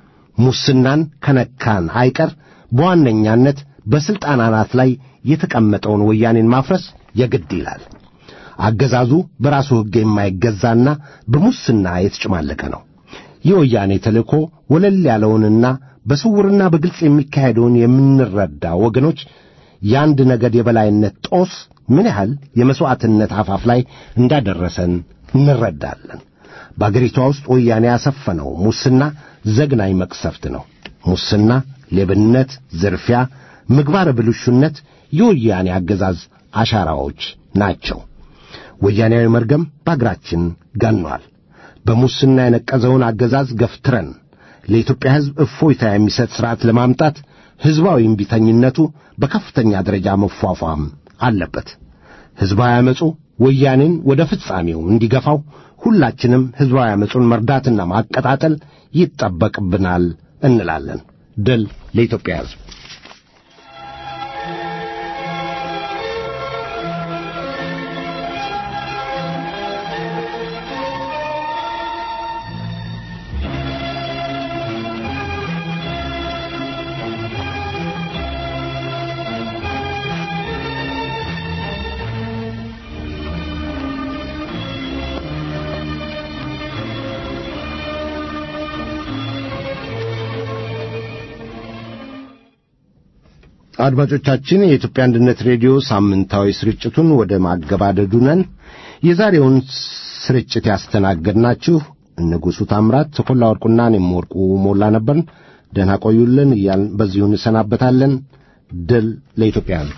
ሙስናን ከነካን አይቀር በዋነኛነት በሥልጣን አናት ላይ የተቀመጠውን ወያኔን ማፍረስ የግድ ይላል። አገዛዙ በራሱ ሕግ የማይገዛና በሙስና የተጨማለቀ ነው። የወያኔ ተልእኮ ወለል ያለውንና በስውርና በግልጽ የሚካሄደውን የምንረዳ ወገኖች የአንድ ነገድ የበላይነት ጦስ ምን ያህል የመሥዋዕትነት አፋፍ ላይ እንዳደረሰን እንረዳለን። በአገሪቷ ውስጥ ወያኔ ያሰፈነው ሙስና ዘግናኝ መቅሰፍት ነው። ሙስና፣ ሌብነት፣ ዝርፊያ፣ ምግባረ ብልሹነት የወያኔ አገዛዝ አሻራዎች ናቸው። ወያኔያዊ መርገም በአገራችን ገኗል። በሙስና የነቀዘውን አገዛዝ ገፍትረን ለኢትዮጵያ ሕዝብ እፎይታ የሚሰጥ ሥርዓት ለማምጣት ሕዝባዊ እምቢተኝነቱ በከፍተኛ ደረጃ መፏፏም አለበት። ሕዝባዊ ዓመፁ ወያኔን ወደ ፍጻሜው እንዲገፋው ሁላችንም ሕዝባዊ ዓመፁን መርዳትና ማቀጣጠል ይጠበቅብናል እንላለን። ድል ለኢትዮጵያ ሕዝብ። አድማጮቻችን የኢትዮጵያ አንድነት ሬዲዮ ሳምንታዊ ስርጭቱን ወደ ማገባደዱ ነን። የዛሬውን ስርጭት ያስተናገድናችሁ ንጉሡ ታምራት፣ ተኮላ ወርቁና እኔም ወርቁ ሞላ ነበርን። ደህና ቆዩልን እያልን በዚሁ እንሰናበታለን። ድል ለኢትዮጵያ ሕዝብ።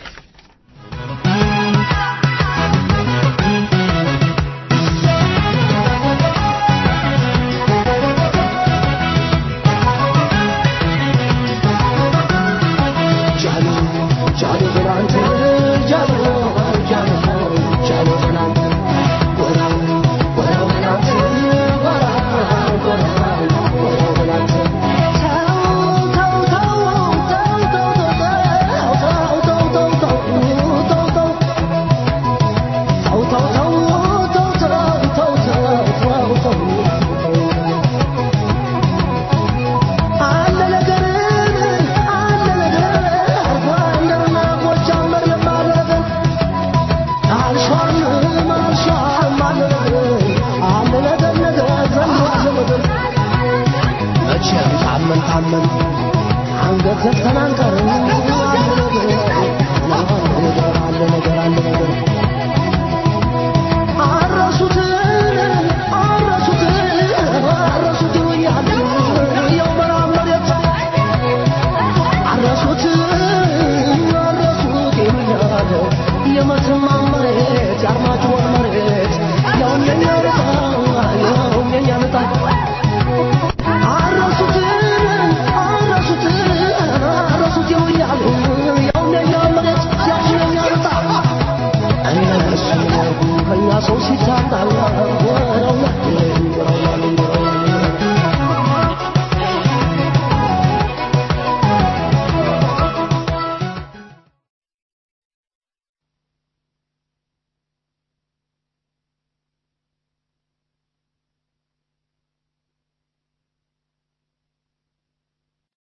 ሰው ሲታጣ